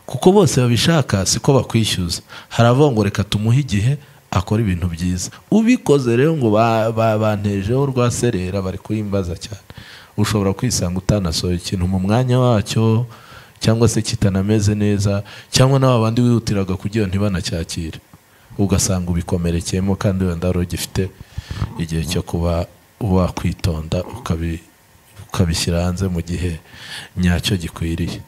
kuko bose babishaka siko bakwishyuza hari abavuga ngo reka tumuhe igihe akora ibintu byiza ubikoze rero ngo ba- ba- bantejeho rwa serera bari kuyimbaza cyane ushobora kwisanga utanasohoye ikintu mu mwanya wacyo cyangwa se kitanameze neza cyangwa n'aba bandi wihutiraga kugira ntibanacyakire ugasanga ubikomerekeyemo kandi wenda wari ugifite igihe cyo kuba wakwitonda ukabi- ukabishyira hanze mu gihe nyacyo gikwiriye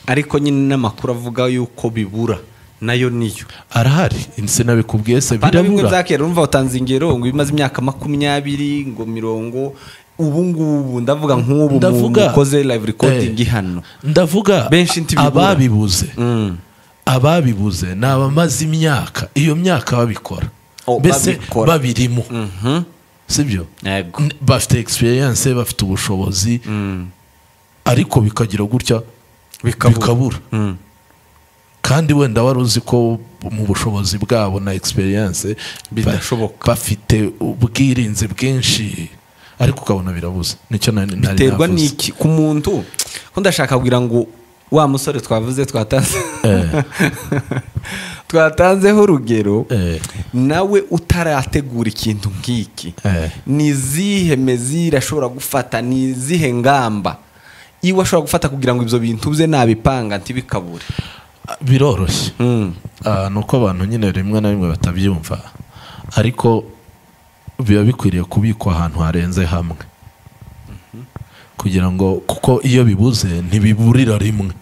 ariko nyine n'amakuru avuga yuko bibura nayo niyo arahari sinabikubwiye se Hari bimwe birabura byakera urumva watanze ingero ngo bimaze imyaka makumyabiri ngo mirongo ubu ngubu ndavuga nk'ubu mu- Ndavuga- mukoze live recording Eh. hano ndavuga Benshi ntibibura. ababibuze Mm. ababibuze ni abamaze imyaka iyo myaka babikora Oh, mbese babikora. babirimo Mhm. sibyo Yego. N- bafite egisperiyanse bafite ubushobozi Mm. ariko bikagira gutya Bikabura. bikabura Mm. kandi wenda wari uzi ko mu bushobozi bwabo na egisperiyanse Bidashoboka. bafite ubwirinzi bwinshi ariko ukabona birabuze nicyo nari nari biterwa navuze. n'iki ku muntu ko ndashaka kugira ngo wa musore twavuze twatanze Eh. twatanzeho urugero Eh. nawe utarategura ikintu nk'iki Eh. ni izihe mezire ashobora gufata ni izihe ngamba iwe ashobora gufata kugira ngo ibyo bintu bye nabipanga ntibikabure biroroshye Mm. Ah, ni uko abantu nyine rimwe na rimwe batabyumva ariko biba bikwiriye kubikwa ahantu harenze hamwe kugira ngo kuko iyo bibuze ntibiburira rimwe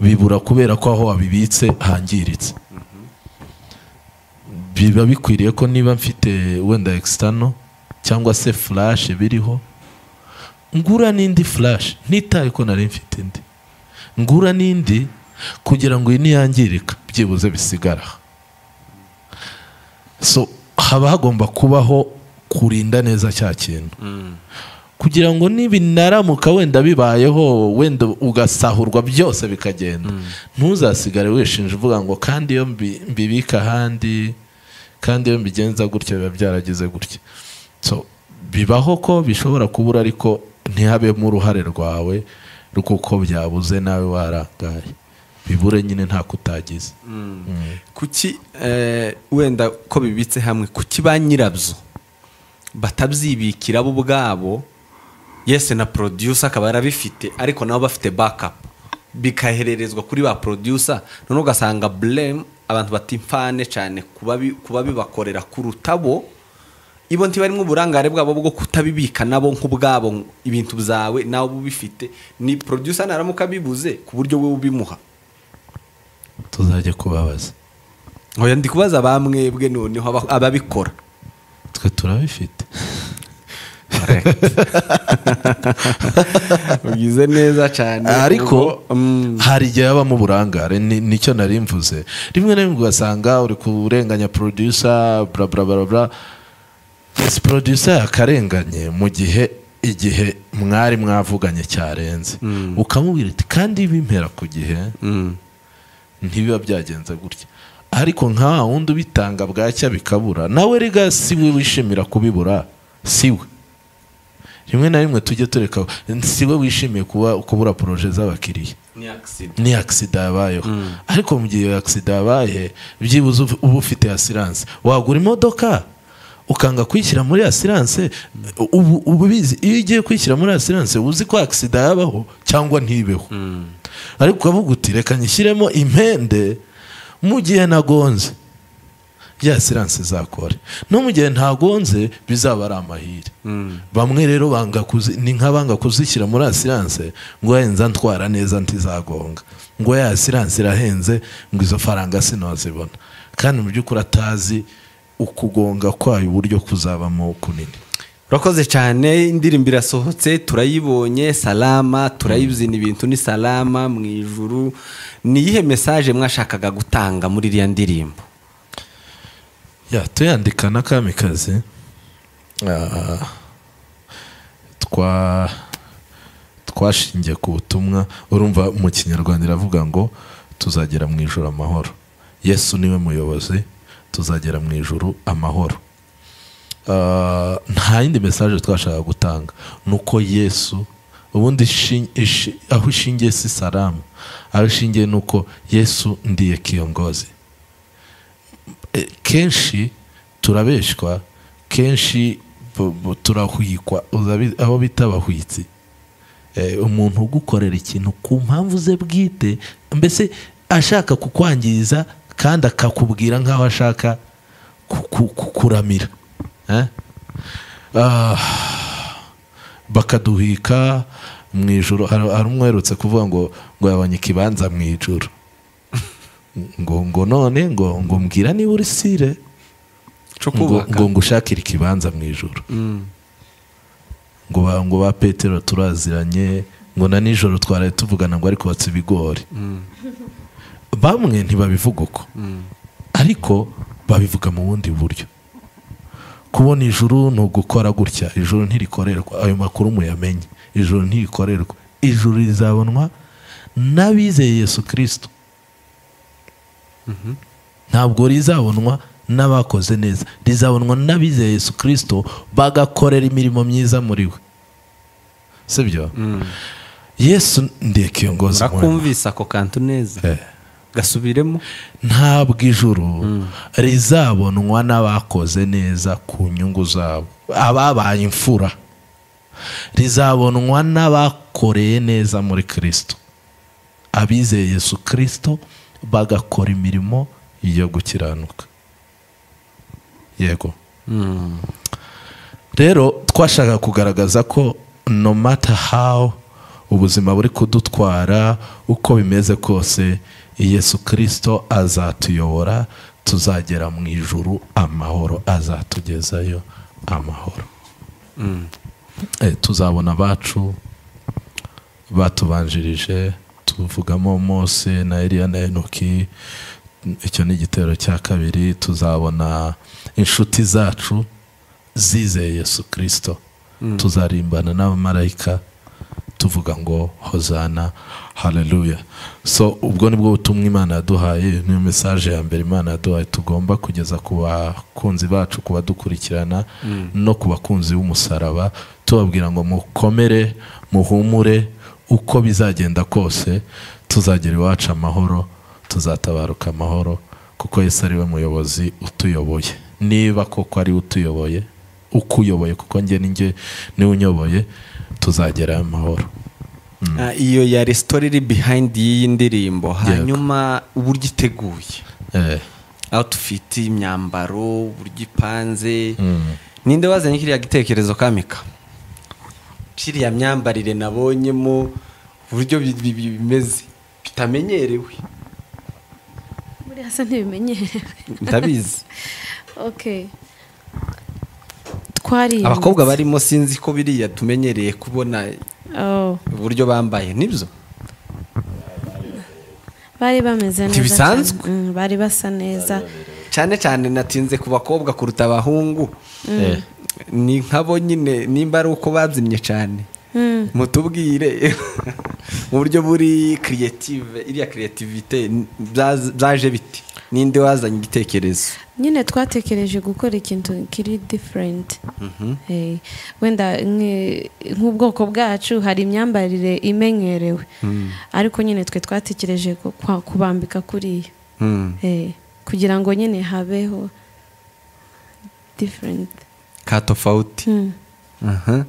bibura kubera ko aho wabibitse hangiritse biba bikwiriye ko niba mfite wenda external cyangwa se flash biriho ngura n'indi flash ntitaye ko nari mfite indi ngura n'indi kugira ngo iyi niyangirika byibuze bisigara so haba hagomba kubaho kurinda neza cya kintu kugira ngo nibinaramuka wenda bibayeho wenda ugasahurwa byose bikagenda ntuzasigare wishinja uvuga ngo kandi iyo mbi- mbibika ahandi kandi iyo mbigenza gutya biba byaragize gutya so bibaho ko bishobora kubura ariko ntihabemo uruhare rwawe rw'uko byabuze nawe warangaye bibure nyine nta kutagize Mm. kuki eh, wenda ko bibitse hamwe kuki ba nyirabyo batabyibikira bo ubwabo yese na producer akaba yarabifite ariko nabo bafite backup bikahererezwa kuri ba producer noneho ugasanga blame abantu bata impfane cyane kuba bi- kuba bibakorera kuruta bo ibo ntibarimo uburangare bwabo bwo kutabibika nabo nk'ubwabo ngo ibintu byawe nawe uba ubifite ni producer naramuka abibuze ku buryo wowe ubimuha tuzajya kubabaza Oya ndi kubaza ba mwebwe noneho aba- ababikora twe turabifite ugize neza cyane ariko kuko, mm, hari igihe habamo uburangare ni- nicyo nari mvuze rimwe na rimwe ugasanga uri kurenganya producer bla bla bla bla ese producer yakarenganye mu gihe igihe mwari mwavuganye cyarenze ukamubwira uti kandi bimpera ku gihe mm, ntibiba byagenze gutya ariko nka wundi ubitanga bwacya bikabura nawe rega si we wishimira kubibura si we rimwe na rimwe tujye tureka si we wishimiye kuba kubura poroje z'abakiriya ni accident. ni agisida yabayeho ariko mu gihe iyo agisida yabaye byibuze uf- uba ufite asiranse wagura imodoka ukanga kwishyira muri asiranse ubu uba ubizi iyo ugiye kwishyira muri asiranse uba uzi ko agisida yabaho cyangwa ntibeho ariko ukavuga uti reka nyishyiremo impende mu gihe nagonze ya asiranse izakore no mu gihe ntagonze bizaba ari amahire Mm. bamwe rero banga kuzi, ni nk'abanga kuzishyira muri asiranse ngo yenza ntwara neza ntizagonga ngo ya asiranse irahenze ngo izo faranga sinazibona kandi mu by'ukuri atazi ukugonga kwayo uburyo kuzabamo kunini urakoze cyane indirimbo irasohotse turayibonye salama turayizina ibintu ni salama mu ijuru ni iyihe mesaje mwashakaga gutanga muri iriya ndirimbo ya tuyandika na kamikazi ah, twa twashingiye ku butumwa urumva mu kinyarwanda iravuga ngo tuzagera mu ijoro amahoro yesu niwe muyobozi tuzagera mu ijoro amahoro Ah, nta yindi mesaje twashaka gutanga ni uko yesu ubundi ishi- ishi- aho ishingiye si salamu aho ishingiye ni uko yesu ndiye kiyongozi E, kenshi turabeshywa kenshi bu- bu- turahwikwa uzabi- aho bita abahwitsi eh, umuntu ugukorera ikintu ku mpamvu ze bwite mbese ashaka kukwangiza kandi akakubwira nk'aho ashaka ku- ku- kukuramira eh? Ah, bakaduhika mu ijoro hari hari umwe uherutse kuvuga ngo ngo yabonye ikibanza mu ijoro ngo ngo none ngo ngo mbwira niba uri sire cyo ngo kubaka ngo ngushakire ikibanza mu ijoro Mm. ngo ba ngo ba petero turaziranye ngo na nijoro twaraye tuvugana ngo ariko batse ibigori Mm. bamwe ntibabivuga uko Mm. ariko babivuga mu bundi buryo kubona ijuru ni ugukora gutya ijuru ntirikorerwa ayo makuru muyamenye ijuru ntirikorerwa ijuru rizabonwa n'abizeye yesu kirisito ntabwo rizabonwa n'abakoze neza rizabonwa n'abizeye yesu kirisito bagakorera imirimo myiza muri we sibyo Mm. yesu ndekiyogozi murakumvise ako kantu neza gasubiremo ntabwo ijuru rizabonwa n'abakoze neza ku nyungu zabo ababaye imfura rizabonwa n'abakoreye neza muri kirisito abizeye yesu kirisito bagakora imirimo yo gukiranuka yego Mm. rero twashaka kugaragaza ko no matter how ubuzima buri kudutwara uko bimeze kose yesu kirisito azatuyobora tuzagera mu ijuru amahoro azatugezayo amahoro Eh, tuzabona abacu batubanjirije tuvugamo mose na eliya na enoki icyo ni igitero cya kabiri tuzabona inshuti zacu zizeye yesu kirisito tuzarimbana n'abamarayika tuvuga ngo hozana haleluya so ubwo ni bwo butumwa imana yaduhaye niyo mesaje ya mbere imana yaduhaye tugomba kugeza ku bakunzi bacu ku badukurikirana no ku bakunzi b'umusaraba tubabwira ngo mukomere muhumure uko bizagenda kose tuzagera iwacu amahoro tuzatabaruka amahoro kuko yesu ari we muyobozi utuyoboye niba koko ari we utuyoboye ukuyoboye kuko njye ni njye niwe unyoboye tuzagera amahoro Ah, iyo yari sitori iri behayindi y'iyi ndirimbo hanyuma uburyo iteguye Eh, outfit imyambaro uburyo ipanze Mm. ninde wazanye kiriya gitekerezo kamika kiriya myambarire nabonyemo uburyo bi- bi- bi- bimeze bitamenyerewe buriya se ntibimenyerewe ndabizi okay twari abakobwa barimo sinzi ko biriya tumenyereye kubona Oh, uburyo bambaye nibyo bari bameze neza Ntibisanzwe. cyane. Mm, bari basa neza cyane cyane natinze ku bakobwa kuruta abahungu eh, ni nkabo nyine nimba ari uko babyinnye cyane Mm, mutubwire mu buryo buri kiriyetive iriya kiriyetivite byaje biti ninde wazanye igitekerezo nyine twatekereje gukora ikintu kiri different Eh, wenda nk- nk'ubwoko bwacu hari imyambarire imenyerewe ariko nyine twe twatekereje ku- kwa- kubambika kuriyo Hmm. Eh, kugira ngo nyine habeho different ka tofauti Mm. Aha.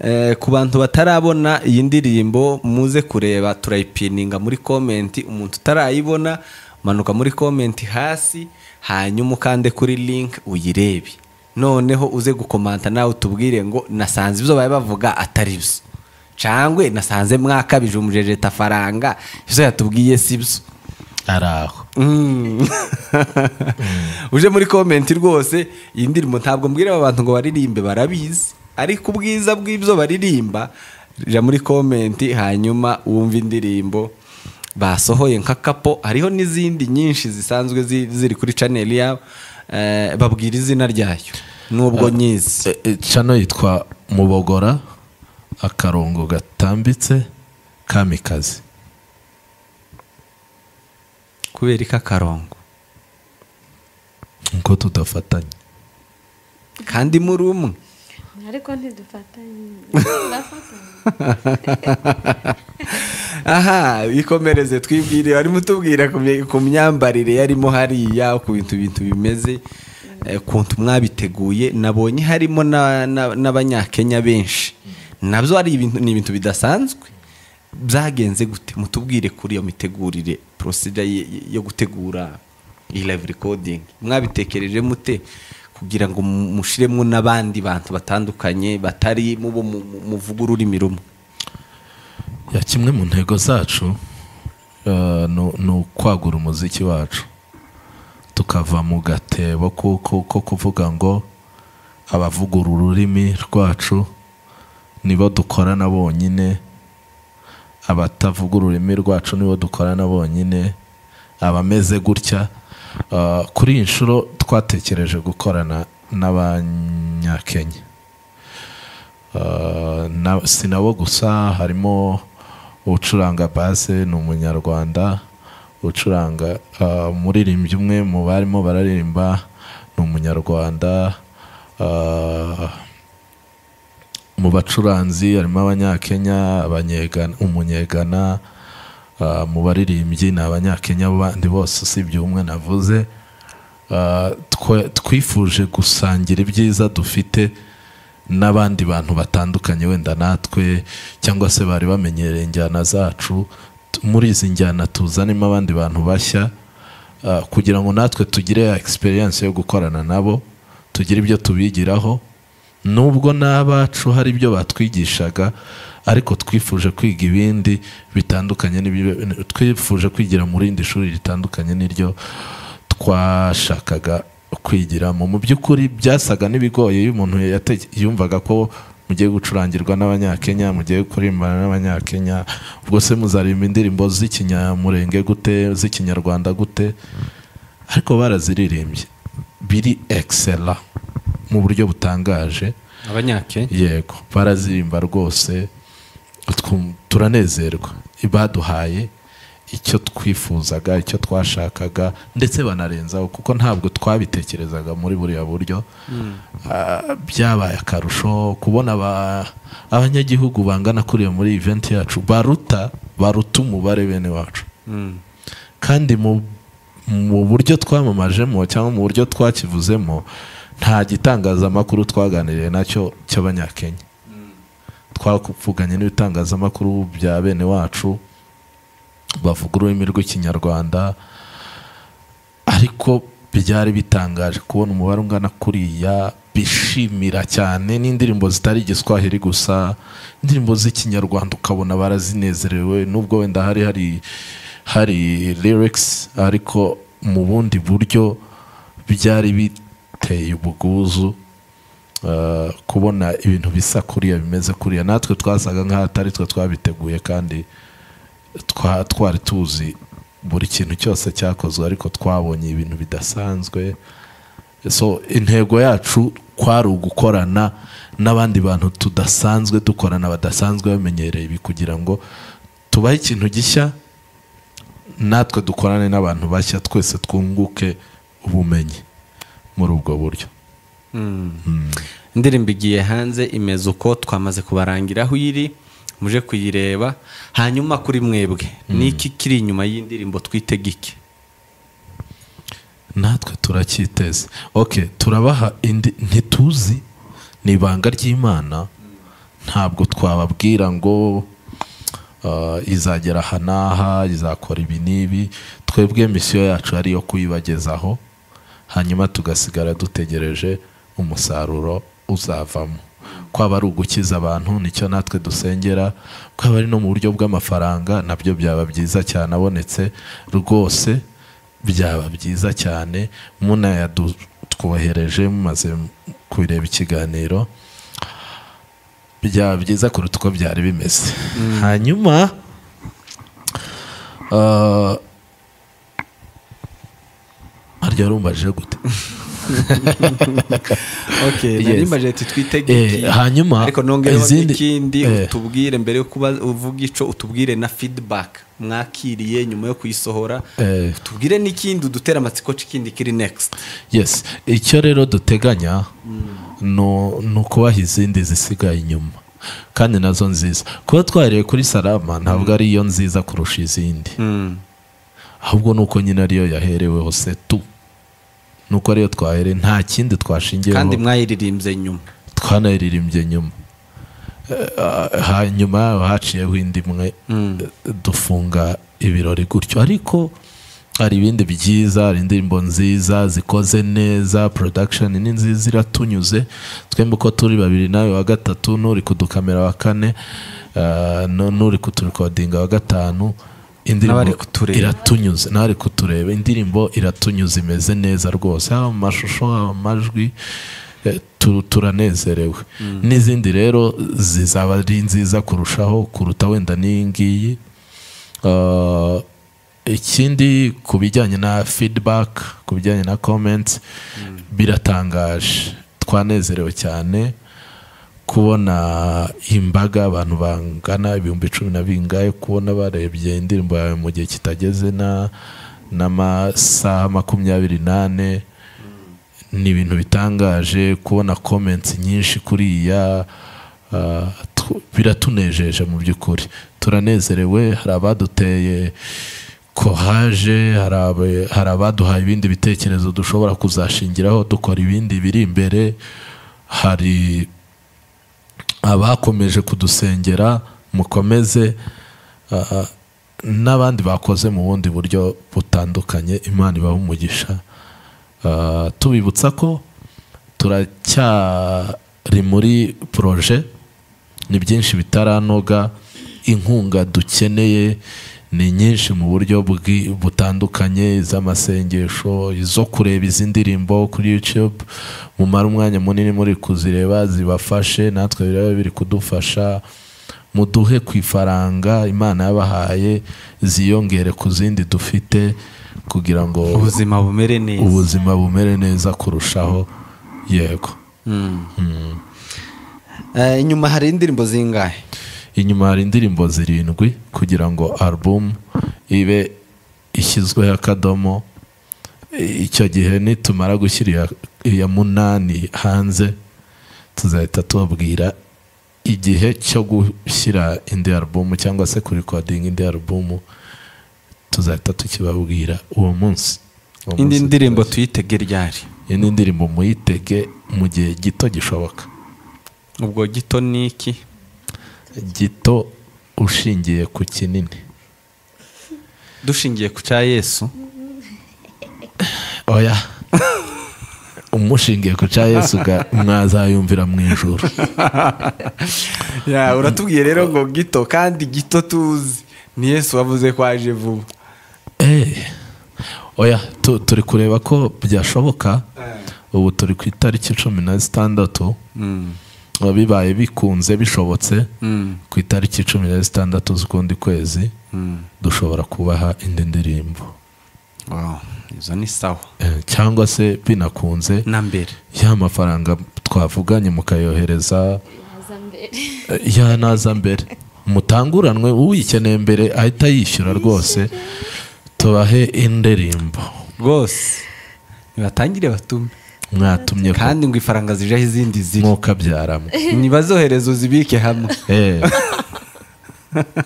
Eh, ku bantu batarabona iyi ndirimbo muze kureba turayipininga muri komenti umuntu utarayibona manuka muri komenti hasi hanyuma ukande kuri link uyirebe noneho uze gukomanta nawe utubwire ngo nasanze ibyo bari bavuga atari byo cangwe nasanze mwakabije umujejeta faranga ibyo yatubwiye si byo ari aho Mm. uje muri komenti rwose iyi ndirimbo ntabwo mbwira aba bantu ngo baririmbe barabizi ariko ubwiza bw'ibyo baririmba jya muri komenti hanyuma wumve indirimbo basohoye nka kapo hariho n'izindi nyinshi zisanzwe zi- ziri kuri chaneli yabo Eh, babwira izina ryayo nubwo nyizi Eh, eh, cano yitwa mubogora akarongo gatambitse kamikazi kubera ikakarongo nkuko tudafatanye kandi muri umwe ariko ntidufatanye aha ikomereze twibwire barimo tubwira ku bye- ku myambarire yarimo hariya ku bintu bintu bimeze eh, ukuntu mwabiteguye nabonye harimo na- na- n'abanyakenya benshi nabyo ari ibintu ni ibintu bidasanzwe byagenze gute mutubwire kuri iyo mitegurire porosida yo gutegura iyi live recording mwabitekereje mute kugira ngo mushiremo n'abandi bantu batandukanye batari mubo muvuga ururimi rumwe ya kimwe mu ntego zacu eh, ni ni ukwagura umuziki wacu tukava mu gatebo ko ko- ko kuvuga ngo abavugura ururimi rwacu nibo dukorana bonyine abatavuga ururimi rwacu nibo dukorana bonyine abameze gutya Eh, kuri iyi nshuro twatekereje gukorana n'abanyakenya Uh, na- si nabo gusa harimo ucuranga base ni umunyarwanda ucuranga uh, umuririmbyi umwe mu barimo bararirimba ni umunyarwanda uh, mu bacuranzi harimo abanyakenya abanyegana umunyegana uh, mu baririmbyi ni abanyakenya bandi bose usibye umwe navuze Uh, twe- twifuje gusangira ibyiza dufite n'abandi bantu batandukanye wenda natwe cyangwa se bari bamenyereye injyana zacu T- muri izi njyana tuzanemo abandi bantu bashya uh, kugira ngo natwe tugire ya experience yo gukorana nabo tugire ibyo tubigiraho nubwo n'abacu hari ibyo batwigishaga ariko twifuje kwiga ibindi bitandukanye n'ibyo- twifuje kwigira mu rindi shuri ritandukanye n'iryo twashakaga kwigiramo mu by'ukuri byasaga n'ibigoye iyo umuntu yate- yumvaga ko mugiye gucurangirwa n'abanyakenya mugiye kuririmbana n'abanyakenya ubwo se muzaririmba indirimbo z'ikinyamurenge gute z'ikinyarwanda gute ariko baraziririmbye biri excellent mu buryo butangaje abanyakenya yego barazirimba rwose twu- turanezerwa baduhaye icyo twifuzaga icyo twashakaga ndetse banarenzaho kuko ntabwo twabitekerezaga muri buriya buryo Ah, byabaye akarusho kubona aba- abanyagihugu bangana kuriya muri event yacu baruta baruta umubare bene wacu Mm. kandi mu mu buryo twamamajemo cyangwa mu buryo twakivuzemo nta gitangazamakuru twaganiriye nacyo cy'abanyakenya twavuganye n'ibitangazamakuru bya bene wacu bavuga ururimi rw'ikinyarwanda ariko byari bitangaje kubona umubare ungana kuriya bishimira cyane n'indirimbo zitari igiswahili gusa indirimbo z'ikinyarwanda ukabona barazinezerewe nubwo wenda hari hari hari lyrics ariko mu bundi buryo byari biteye ubwuzu Uh, kubona ibintu bisa kuriya bimeze kuriya natwe twasaga nk'aho atari twe twabiteguye kandi twa- twari tuzi buri kintu cyose cyakozwe ariko twabonye ibintu bidasanzwe so intego yacu kwari ugukorana n'abandi bantu tudasanzwe dukorana badasanzwe bamenyereye ibi kugira ngo tubahe ikintu gishya natwe dukorane n'abantu bashya twese twunguke ubumenyi muri ubwo buryo indirimbo igiye hanze imeze uko twamaze kubarangira aho iri muje kuyireba hanyuma kuri mwebwe niki kiri inyuma y'indirimbo twitega iki natwe turacyiteze ok turabaha indi ntituzi ni ibanga ry'imana ntabwo twababwira ngo uh, izagera aha n'aha izakora ibi n'ibi twebwe misiyo yacu ari iyo kuyibagezaho hanyuma tugasigara dutegereje umusaruro uzavamo kwaba ari ugukiza abantu nicyo natwe dusengera kwaba ari no mu buryo bw'amafaranga nabyo byaba byiza cyane abonetse rwose byaba byiza cyane munayatwohereje mumaze kubireba ikiganiro byaba byiza kuruta uko byari bimeze hanyuma ah, harya warumbaje gute okay Yes. nari mbaje ati twitega Eh, iki hanyuma, ariko nongereho izindi- n'ikindi eh. utubwire mbere yo kuba uvuga ico utubwire na feedback mwakiriye nyuma yo kuyisohora Eh. utubwire n'ikindi udutera amatsiko c'ikindi kiri next yes icyo rero duteganya no- ni ukubaha izindi zisigaye inyuma kandi nazo nziza kuba twareye kuri salama ntabwo ari yo nziza kurusha izindi mm. ahubwo ni uko nyine ariyo yahereweho se tu ni uko ariyo twahere nta kindi twashingiyeho kandi mwayiririmbye nyuma twanaririmbye nyuma eh, hanyuma yaho haciyeho indi imwe eh, dufunga ibirori gutyo ariko hari ibindi byiza hari indirimbo nziza zikoze neza porodakisheni ni nziza iratunyuze twembi uko turi babiri nawe wa gatatu n'uri kudukamera wa kane eh, nu- n'uri kuturekodinga wa gatanu N'abari indirimbo kutureba. iratunyuze ntari kutureba indirimbo iratunyuze imeze neza rwose haba mu mashusho haba mu majwi eh, tu- turanezerewe n'izindi rero zizaba ari nziza kurushaho kuruta wenda n'iyi ngiyi Uh, ikindi ku bijyanye na feedback ku bijyanye na comments biratangaje twanezerewe cyane kubona imbaga abantu bangana ibihumbi cumi na bingahe kubona barebye indirimbo yawe mu gihe kitageze na n'amasaha makumyabiri n'ane ni ibintu bitangaje kubona comments nyinshi kuriya ah, tw- biratunejeje mu by'ukuri turanezerewe hari abaduteye kohaje hari abe- hari abaduhaye ibindi bitekerezo dushobora kuzashingiraho dukora ibindi biri imbere hari abakomeje kudusengera mukomeze ah, n'abandi bakoze mu bundi buryo butandukanye imana ibaha umugisha Ah, tubibutsa ko turacyari muri poroje ni byinshi bitaranoga inkunga dukeneye ni nyinshi mu buryo bwi- butandukanye iz'amasengesho izo kureba izi ndirimbo kuri youtube mumara umwanya munini muri kuzireba zibafashe natwe biraba biri kudufasha muduhe ku ifaranga imana yabahaye ziyongere ku zindi dufite kugira ngo ubuzima bumere neza ubuzima bumere neza kurushaho yego Mm. Eh, inyuma hari indirimbo zingahe inyuma hari indirimbo zirindwi kugira ngo album ibe ishyizweho akadomo icyo gihe nitumara gushyira iya- iya munani hanze tuzahita tubabwira igihe cyo gushyira indi album cyangwa se kurikodinga indi album tuzahita tukibabwira uwo munsi Uwo indi munsi ndirimbo tuyitege ryari indi ndirimbo muyitege mu gihe gito gishoboka ubwo gito ni iki gito ushingiye ku kinini dushingiye ku cya yesu oya umushingiye ku cya yesu ga- mwazayumvira mu ijoro ya uratubwiye rero ngo gito kandi gito tuzi ni yesu wavuze ko aje vuba Eh, oya tu- turi kureba ko byashoboka ubu turi ku itariki cumi na zitandatu bibaye bikunze bishobotse ku itariki cumi na zitandatu z'ukundi kwezi dushobora kubaha indi ndirimbo Wow, izo ni sawa Eh, cyangwa se binakunze na mbere ya mafaranga twavuganye mukayohereza eh, ya naza mbere mutanguranwe uyikeneye mbere ahita yishyura rwose tubahe indirimbo rwose nibatangire batume mwatumye ko kandi ngo ifaranga zijeho izindi ziri mwokabyaramo ntibazohereze uzibike hamwe Eh.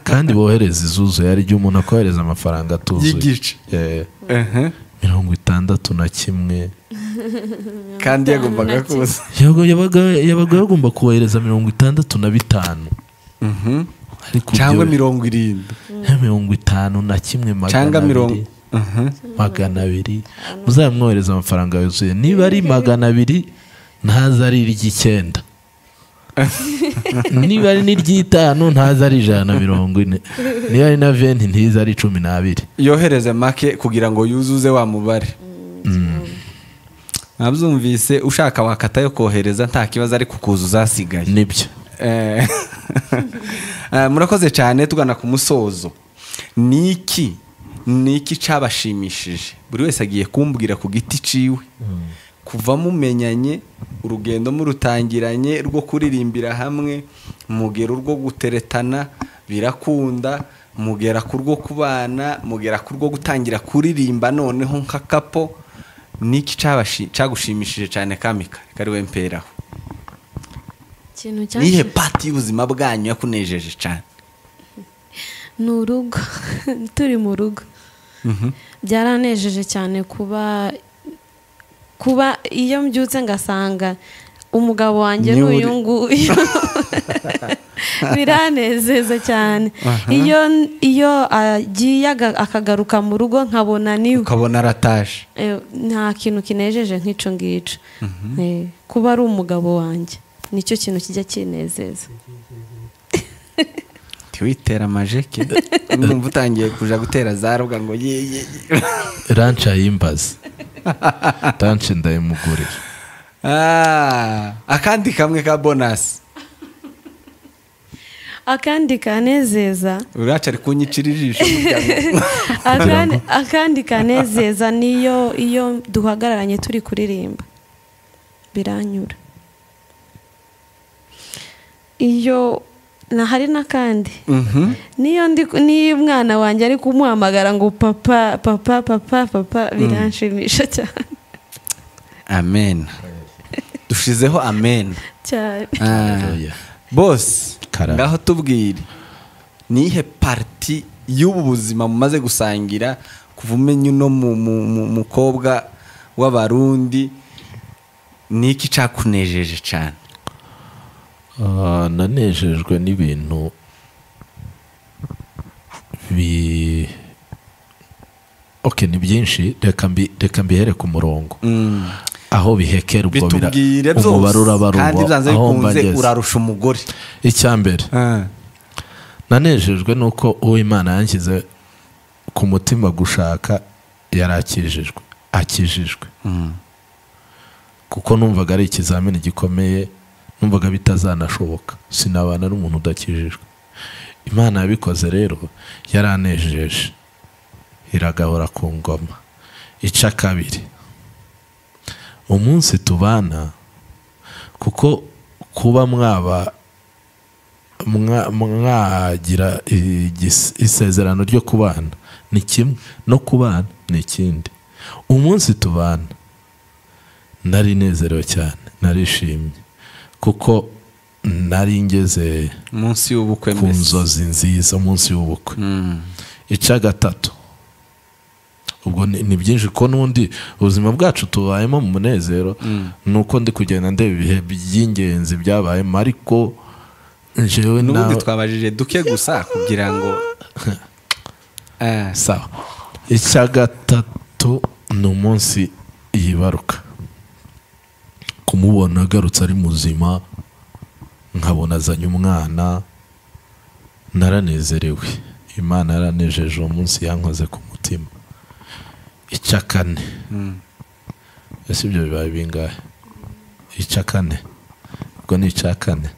kandi bohereza izuzuye hari igihe umuntu akohereza amafaranga atuzuye y'igice Eh, Ehe. mirongo itandatu na kimwe kandi yagombaga kuza Yabaga- yabaga yabaga yagomba kohereza mirongo itandatu na bitanu Mhm. ariko cyangwa byo- mirongo irindwi Eh, mirongo itanu na kimwe magana cyangwa mirongo abiri magana abiri muzamwohereza amafaranga yuzuye niba ari magana abiri ntaze ari iry'icyenda niba ari n'iry'itanu ntaze ari ijana na mirongo ine niba ari na venti ntize ari cumi n'abiri yohereze make kugira ngo yuzuze wa mubare nabyumvise ushaka wakata yo kohereza nta kibazo ariko kuza uzasigaye nibyo Eh, eh, murakoze cyane tugana ku musozo ni iki ni iki cyabashimishije buri wese agiye kumbwira ku giti ciwe kuva mumenyanye urugendo murutangiranye rwo kuririmbira hamwe mugera urwo guteretana birakunda mugera ku rwo kubana mugera ku rwo gutangira kuririmba noneho nka kapo ni iki cyabashi- cyagushimishije cyane kamika kari wemperaho ikintu nihe cyashimisha pati y'ubuzima bwanyu yakunejeje cyane ni urugo turi mu rugo byaranejeje cyane kuba kuba iyo mbyutse ngasanga umugabo wanjye Ni ni uri- uyu nguyu biranezeza cyane iyo iyo agiye aga- akagaruka mu rugo nkabona niwe ukabona arataje Eh, nta kintu kinejeje nk'icyo ngicyo Eh, kuba ari umugabo wanjye nicyo kintu kijya kinezeza ntiwitere amajeke numva utangiye kuja gutera za rubwa ngo ye ye ye. ranca yimbaze ranca ndayimugurira Ah, akandi kamwe ka bonasi akandi kanezeza uraca ari kunyicira ijisho umuryango. akandi, akandi kanezeza niyo iyo duhagararanye turi kuririmba biranyura iyo na hari n'akandi Mhm. niyo ndi niyo umwana wanjye ari kumuhamagara ngo papa papa papa papa biranshimisha cyane amen dushizeho amen cyane Haleluya. bose Karame. ngaho tubwire nihe pariti y'ubu buzima mumaze gusangira kuva umenye uno mu- mu- mu- mukobwa w'abarundi niki cakunejeje cyane Ah, nanejejwe n'ibintu bi ok ni byinshi reka mbi- reka mbihere ku murongo Mm. aho bihekera ubwo bira- bitubwire umubare byose uraba ari uwo, kandi byanze aho mba bikunze ngeze. urarusha umugore icya mbere nanejejwe nuko uwo imana yanshyize ku mutima gushaka yari akijijwe akijijwe Mm. kuko numvaga ari ikizamini gikomeye numvaga bitazanashoboka sinabana n'umuntu udakijijwe imana yabikoze rero yaranejeje iragahora ku ngoma ica kabiri umunsi tubana kuko kuba mwaba mwa- mwagira igis- isezerano ryo kubana ni kimwe no kubana ni ikindi umunsi tubana nari nezerewe cyane narishimye kuko nari ngeze munsi y'ubukwe ku mbese. nzozi nziza umunsi w'ubukwe Mm. ica gatatu ubwo ni ni byinshi ko n'undi ubuzima bwacu tubayemo mu munezero ni uko ndi kugenda ndeba ibihe by'ingenzi byabayemo ariko njyewe n'ubundi nawe- twabajije duke gusa kugira ngo Eh, sawa icya gatatu ni umunsi yibaruka kumubona agarutse ari muzima nkabona azanye umwana naranezerewe imana yaranejeje uwo munsi yankoze ku mutima icya kane mm. ese ibyo bibaye bingahe icya kane ubwo ni icya kane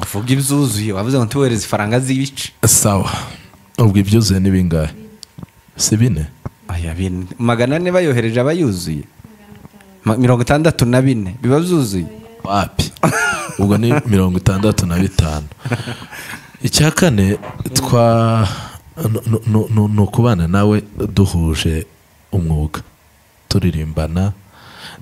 uvuga ibyuzuye wavuze ngo tubohereze ifaranga z'ibice sawa ubwo ibyuzuye ni bingahe si bine Aya, bin- magana ane bayohereje aba yuzuye Ma- mirongo itandatu na bine biba byuzuye wapi ubwo ni mirongo itandatu na bitanu icya kane twa nu- nu- nu- nu- ni ukubana nawe duhuje umwuga turirimbana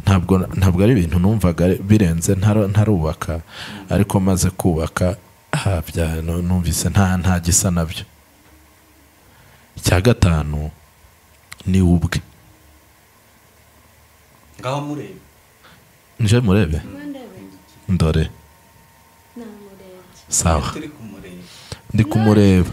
ntabwo ntabwo ari ibintu numvaga ari- birenze ntaro- ntarubaka ariko maze kubaka habya nu- numvise nta nta gisa nabyo icya gatanu ni we ubwe ngaho murebe nje murebe ndore sawa ndi kumureba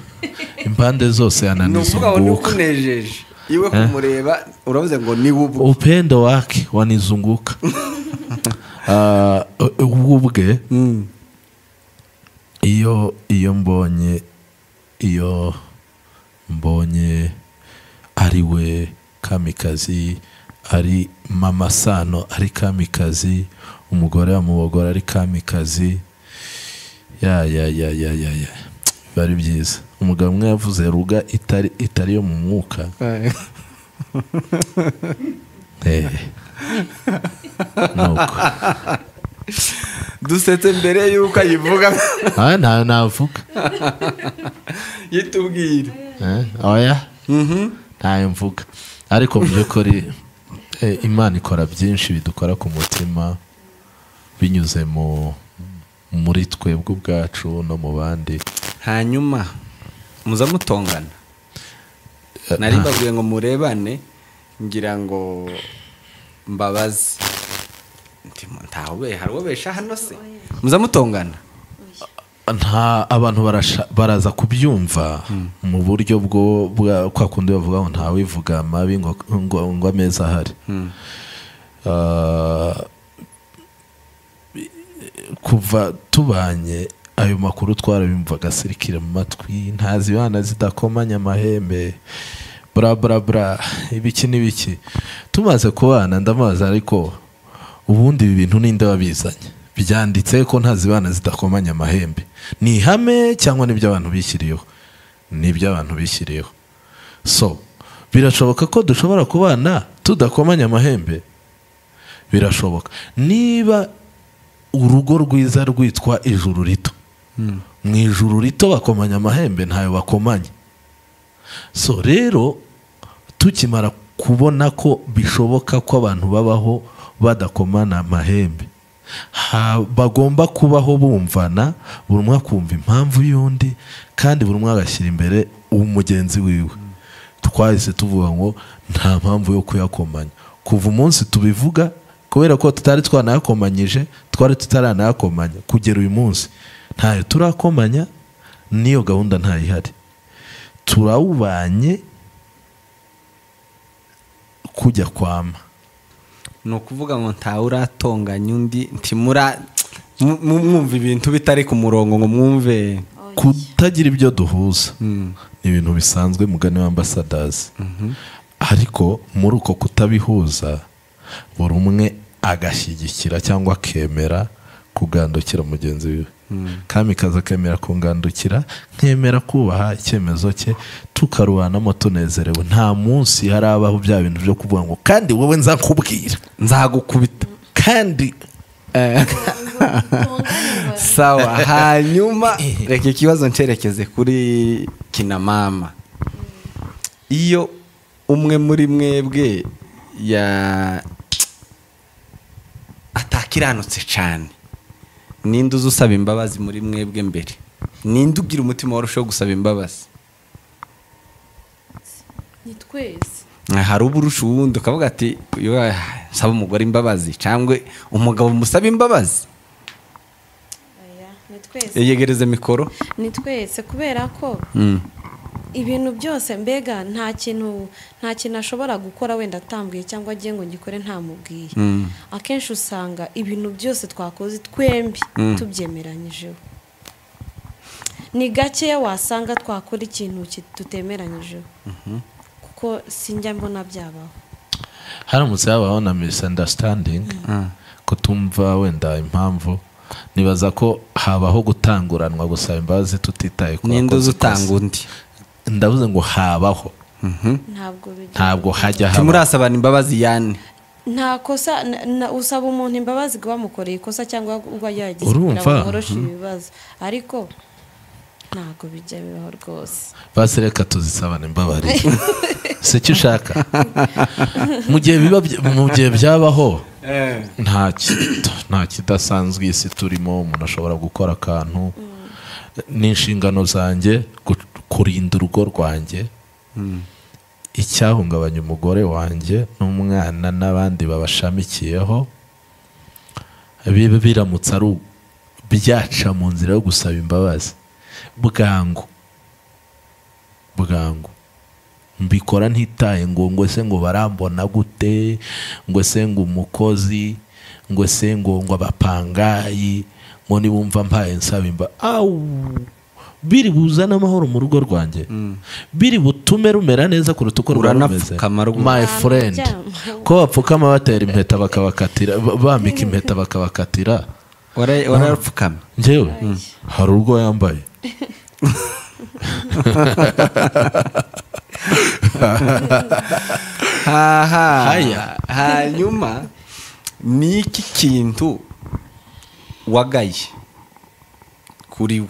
impande zose yananiza nuvuga ngo ni uko umwuka unejeje iwe kumureba uravuze ngo ni ubwo upendo wake wanizunguka Ah, u- ubwo ubwe Mm. iyo iyo mbonye iyo mbonye ari we kamikazi ari mama sano ari kamikazi umugore wa mubogora ari kamikazi ya ya ya ya ya ya biba ari byiza umugabo umwe yavuze ruga itari itari yo mu mwuka Eh. nuko dusetse mbere y'uko ayivuga Ah, nta navuga yitubwira Eh, oya ntayo mvuga ariko mu by'ukuri eh, imana ikora byinshi bidukora ku mutima binyuze mu muri twebwe ubwacu no mu bandi hanyuma muza mutongana nari mbabwiye ngo murebane ngira ngo mbabaze Nti, ntawe hari uwo besha hano se muza mutongana nta abantu barasha- baraza kubyumva mu buryo bwo bwa- kwa kundi bavuga ngo ntawivuga amabi ngo ngo ngo ameza ahari Ah, kuva tubanye ayo makuru twarabimvaga asirikira mu matwi ntazi ibana zidakomanya amahembe bra bra bra ibiki n'ibiki tumaze kubana ndamubaza ariko ubundi ibi bintu ninde wabizanye byanditse ko ntazi ibana zidakomanya amahembe ni ihame cyangwa nibyo abantu bishyiriyeho nibyo abantu bishyiriyeho so birashoboka ko dushobora kubana tudakomanya amahembe birashoboka niba urugo rwiza rwitwa ijuru rito mu ijuru rito bakomanya amahembe ntayo bakomanye so rero tukimara kubona ko bishoboka ko abantu babaho badakomana amahembe ha- bagomba kubaho bumvana buri umwe akumva impamvu y'undi kandi buri umwe agashyira imbere umugenzi wiwe twahise tuvuga ngo nta mpamvu yo kuyakomanya kuva umunsi tubivuga kubera ko tutari twanayakomanyije twari tutaranayakomanya kugera uyu munsi ntayo turakomanya n'iyo gahunda ntayo ihari turawubanye kujya kwama ni ukuvuga ngo ntawe uratonganya undi ntimura mu- mu- mwumva ibintu bitari ku murongo ngo mwumve kutagira ibyo duhuza Mm. ni ibintu bisanzwe mugani w'ambasadazi ariko muri uko kutabihuza buri umwe agashyigikira cyangwa akemera kugandukira mugenzi we kamikazi akemera kungandukira nkemera kubaha icyemezo cye tukarubanamo tunezerewe nta munsi harabaho bya bintu byo kuvuga ngo kandi wowe nzakubwira nzagukubita kandi Eh, sawa hanyuma reka ikibazo ncerekeze kuri kinamama iyo umwe muri mwebwe ya atakiranutse cyane ninde uza usaba imbabazi muri mwebwe mbere ninde ugira umutima warushaho gusaba imbabazi ni twese hari uba urusha uwundi ukavuga ati "Yo, ah, saba umugore imbabazi cyangwa umugabo musaba imbabazi Oya, ni twese yegereze mikoro ni twese kubera ko Mm. ibintu byose mbega nta kintu nta kintu ashobora gukora wenda atambwiye cyangwa agiye ngo ngikore ntamubwiye Mm. akenshi usanga ibintu byose twakoze twembi tubyemeranyijeho ni gakeya wasanga twakora ikintu ki- tutemeranyijeho kuko sinjya mbona byabaho haramutse habaho na misunderstanding kutumva wenda impamvu nibaza ko habaho gutanguranwa gusaba imbabazi tutitaye ku ninde bakoze uza ikosa. utanga undi ndavuze ngo habaho ntabwo bijya ntabwo hajya haba timurasabana imbabazi yani nta kosa na- na- usaba umuntu imbabazi ngo bamukoreye ikosa cyangwa ubwo yagize Urumva? bamworoshe ibibazo ariko ntabwo bijya bibaho rwose basi reka tuzisabane imbabarire si cyo ushaka mu gihe biba bya- mu gihe byabaho nta ki- nta kidasanzwe iyi si turimo umuntu ashobora gukora akantu n'inshingano zanjye gu- kurinda urugo rwanjye icyahungabanya umugore wanjye n'umwana n'abandi babashamikiyeho biba biramutse ari u- byaca mu nzira yo gusaba imbabazi bwangu bwangu mbikora ntitaye ngo ngo se ngo barambona gute ngo se ngo umukozi ngo se ngo ngo abapangayi ngo nibumva mpaye nsaba imba awu biri buzane amahoro mu rugo rwanjye biri butume rumera neza kuruta uko ruba rumeze Uranapfukama rwose. my friend ko bapfukama batera impeta bakabakatira ba- bambika impeta bakabakatira warapfukama njyewe hari urwo yambaye haya Haya. hanyuma ni iki kintu wagaye kuri we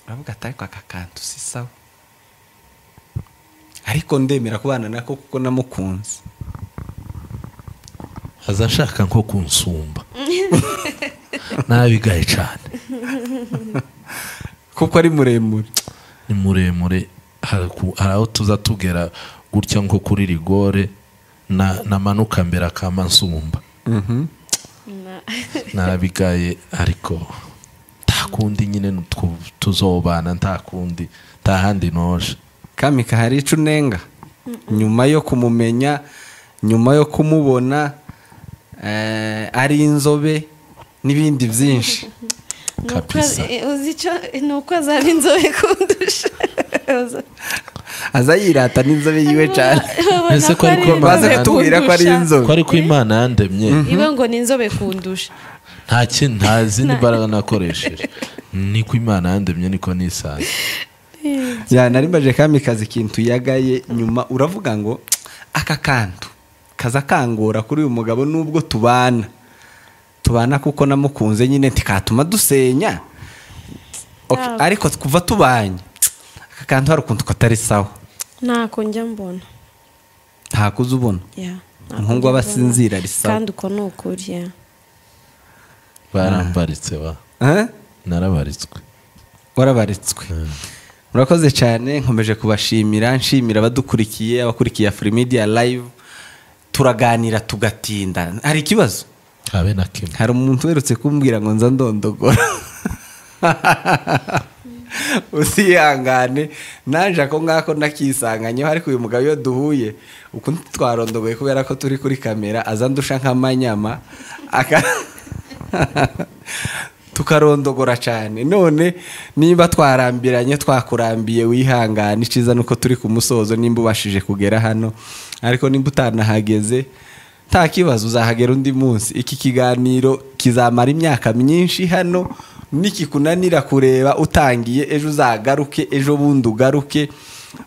uravuga ati ariko aka kantu si sawa ariko ndemera kubana nako kuko namukunze aza ashaka nko kunsumba nabigaye cyane kuko ari muremure ni muremure hari ku- hari aho tuza tugera gutya nko kuri rigore na- namanuka mbere akama nsumba Na- nabigaye ariko nta kundi nyine twu- tuzobana nta kundi nta handi noje kamika hari ico unenga nyuma yo kumumenya nyuma yo kumubona eh, ari inzobe n'ibindi byinshi Ni uko- Kabisa. eh, uzi icyo ni uko azaba inzobe kundusha aza yirata n'inzobe yiwe cyane Babona Ese ko ariko inzobe baze kutubwira ko ari kundusha. inzobe. ko ariko imana yandemye iwe ngo ni inzobe kundusha nta kintu nta zindi mbaraga nakoresheje niko imana yandemye niko nisanze ya narimbaje kamikazi ikintu yagaye nyuma uravuga ngo aka kantu kaza kangora kuri uyu mugabo nubwo tubana tubana kuko namukunze nyine ntikatuma dusenya Ok, Yaba. ariko kuva tubanye aka kantu hari ukuntu katari sawa ntako njya mbona ntako uza ubona ya, ntako Umuhungu njya aba mbona. asinzira ari sawa. kandi uko ni ukuri ya. barambaritse wa Eh? narabaritswe warabaritswe murakoze cyane nkomeje kubashimira nshimira abadukurikiye abakurikiye afurimidiya live turaganira tugatinda hari ikibazo habe na kimwe hari umuntu uherutse kumbwira ngo nza ndondogora usihangane naje ako ngako nakisanganyeho ariko uyu mugabo iyo duhuye ukuntu twarondogoye kubera ko turi kuri kamera aza ndusha nk'amanyama aka- tukarondogora cyane none niba twarambiranye twakurambiye wihangane icyiza ni uko turi ku musozo nimba ubashije kugera hano ariko nimba utanahageze nta kibazo uzahagera undi munsi iki kiganiro kizamara imyaka myinshi hano nikikunanira kureba utangiye ejo uzagaruke ejo bundi ugaruke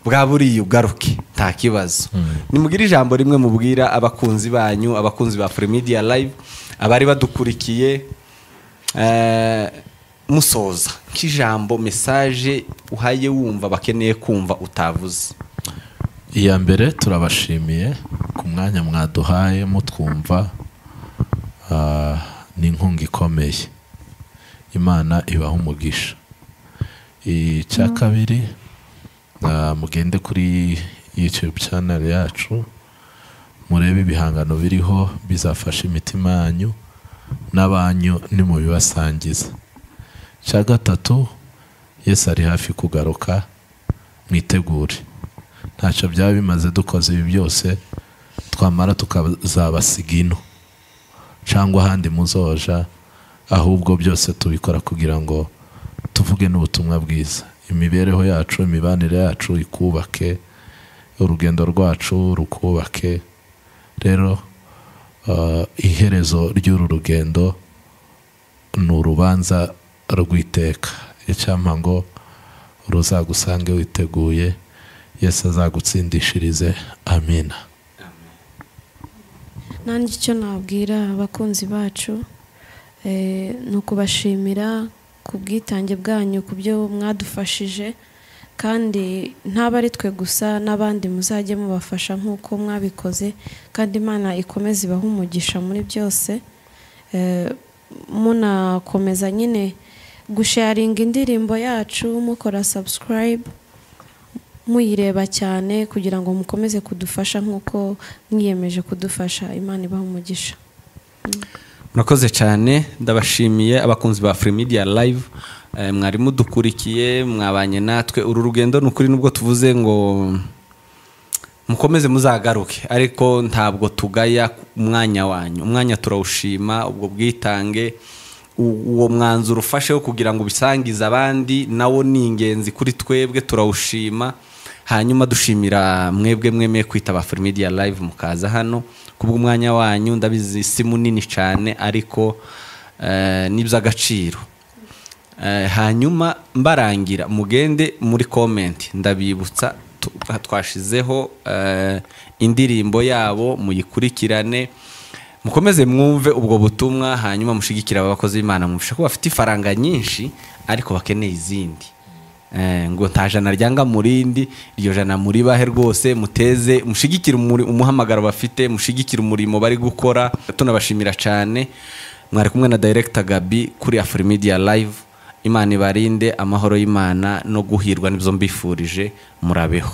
bwa buriya ugaruke nta kibazo nimugire ijambo rimwe mubwira abakunzi banyu abakunzi ba Media live abari badukurikiye Eh, musoza nk'ijambo mesaje uhaye wumva bakeneye kumva utavuze iya mbere turabashimiye ku mwanya mwaduhaye mutwumva ah, ni inkunga ikomeye imana ibaha umugisha icya kabiri ah, mugende kuri youtube channel yacu murebe ibihangano biriho bizafasha imitima yanyu n'abanyu nimubibasangiza icya gatatu yesu ari hafi kugaruka mwitegure ntacyo byaba bimaze dukoze ibi byose twamara tukazabasiga ino cyangwa ahandi muzoja ahubwo byose tubikora kugira ngo tuvuge n'ubutumwa bwiza imibereho yacu imibanire yacu ikubake urugendo rwacu rukubake rero eh, iherezo ry'uru rugendo ni urubanza rw'iteka icyampa ngo ruzagusange witeguye yesu azagutsindishirize amina nanjye icyo nabwira abakunzi bacu eh, ni ukubashimira ku bwitange bwanyu ku byo mwadufashije kandi ntaba ari twe gusa n'abandi muzajye mubafasha nk'uko mwabikoze kandi imana ikomeze ibahe umugisha muri byose Eh, munakomeza nyine gusharinga indirimbo yacu mukora subscribe muyireba cyane kugira ngo mukomeze kudufasha nk'uko mwiyemeje kudufasha imana ibaha umugisha murakoze cyane ndabashimiye abakunzi ba media live Eh, mwari mudukurikiye mwabanye natwe uru rugendo ni ukuri nubwo tuvuze ngo mukomeze muzagaruke ariko ntabwo tugaya umwanya wanyu umwanya turawushima ubwo bwitange u- uwo mwanzuro ufasheho kugira ngo ubisangize abandi nawo ni ingenzi kuri twebwe turawushima hanyuma dushimira mwebwe mwemeye kwitaba media live mukaza hano kubw'umwanya wanyu ndabizi si munini cyane ariko eh, ni iby'agaciro Eh, hanyuma mbarangira mugende muri komenti ndabibutsa tu- twashizeho eh, indirimbo yabo muyikurikirane mukomeze mwumve ubwo butumwa hanyuma mushigikire aba bakozi b'imana mubisha ko bafite ifaranga nyinshi ariko bakeneye izindi Eh, ngo nta jana ryanga mu rindi iryo jana muri bahe rwose muteze mushigikire umuri- umuhamagaro bafite mushigikire umurimo bari gukora tunabashimira cyane mwari kumwe na Director Gabi kuri Afri Media Live Imana ibarinde amahoro y'Imana no guhirwa nibyo mbifurije murabeho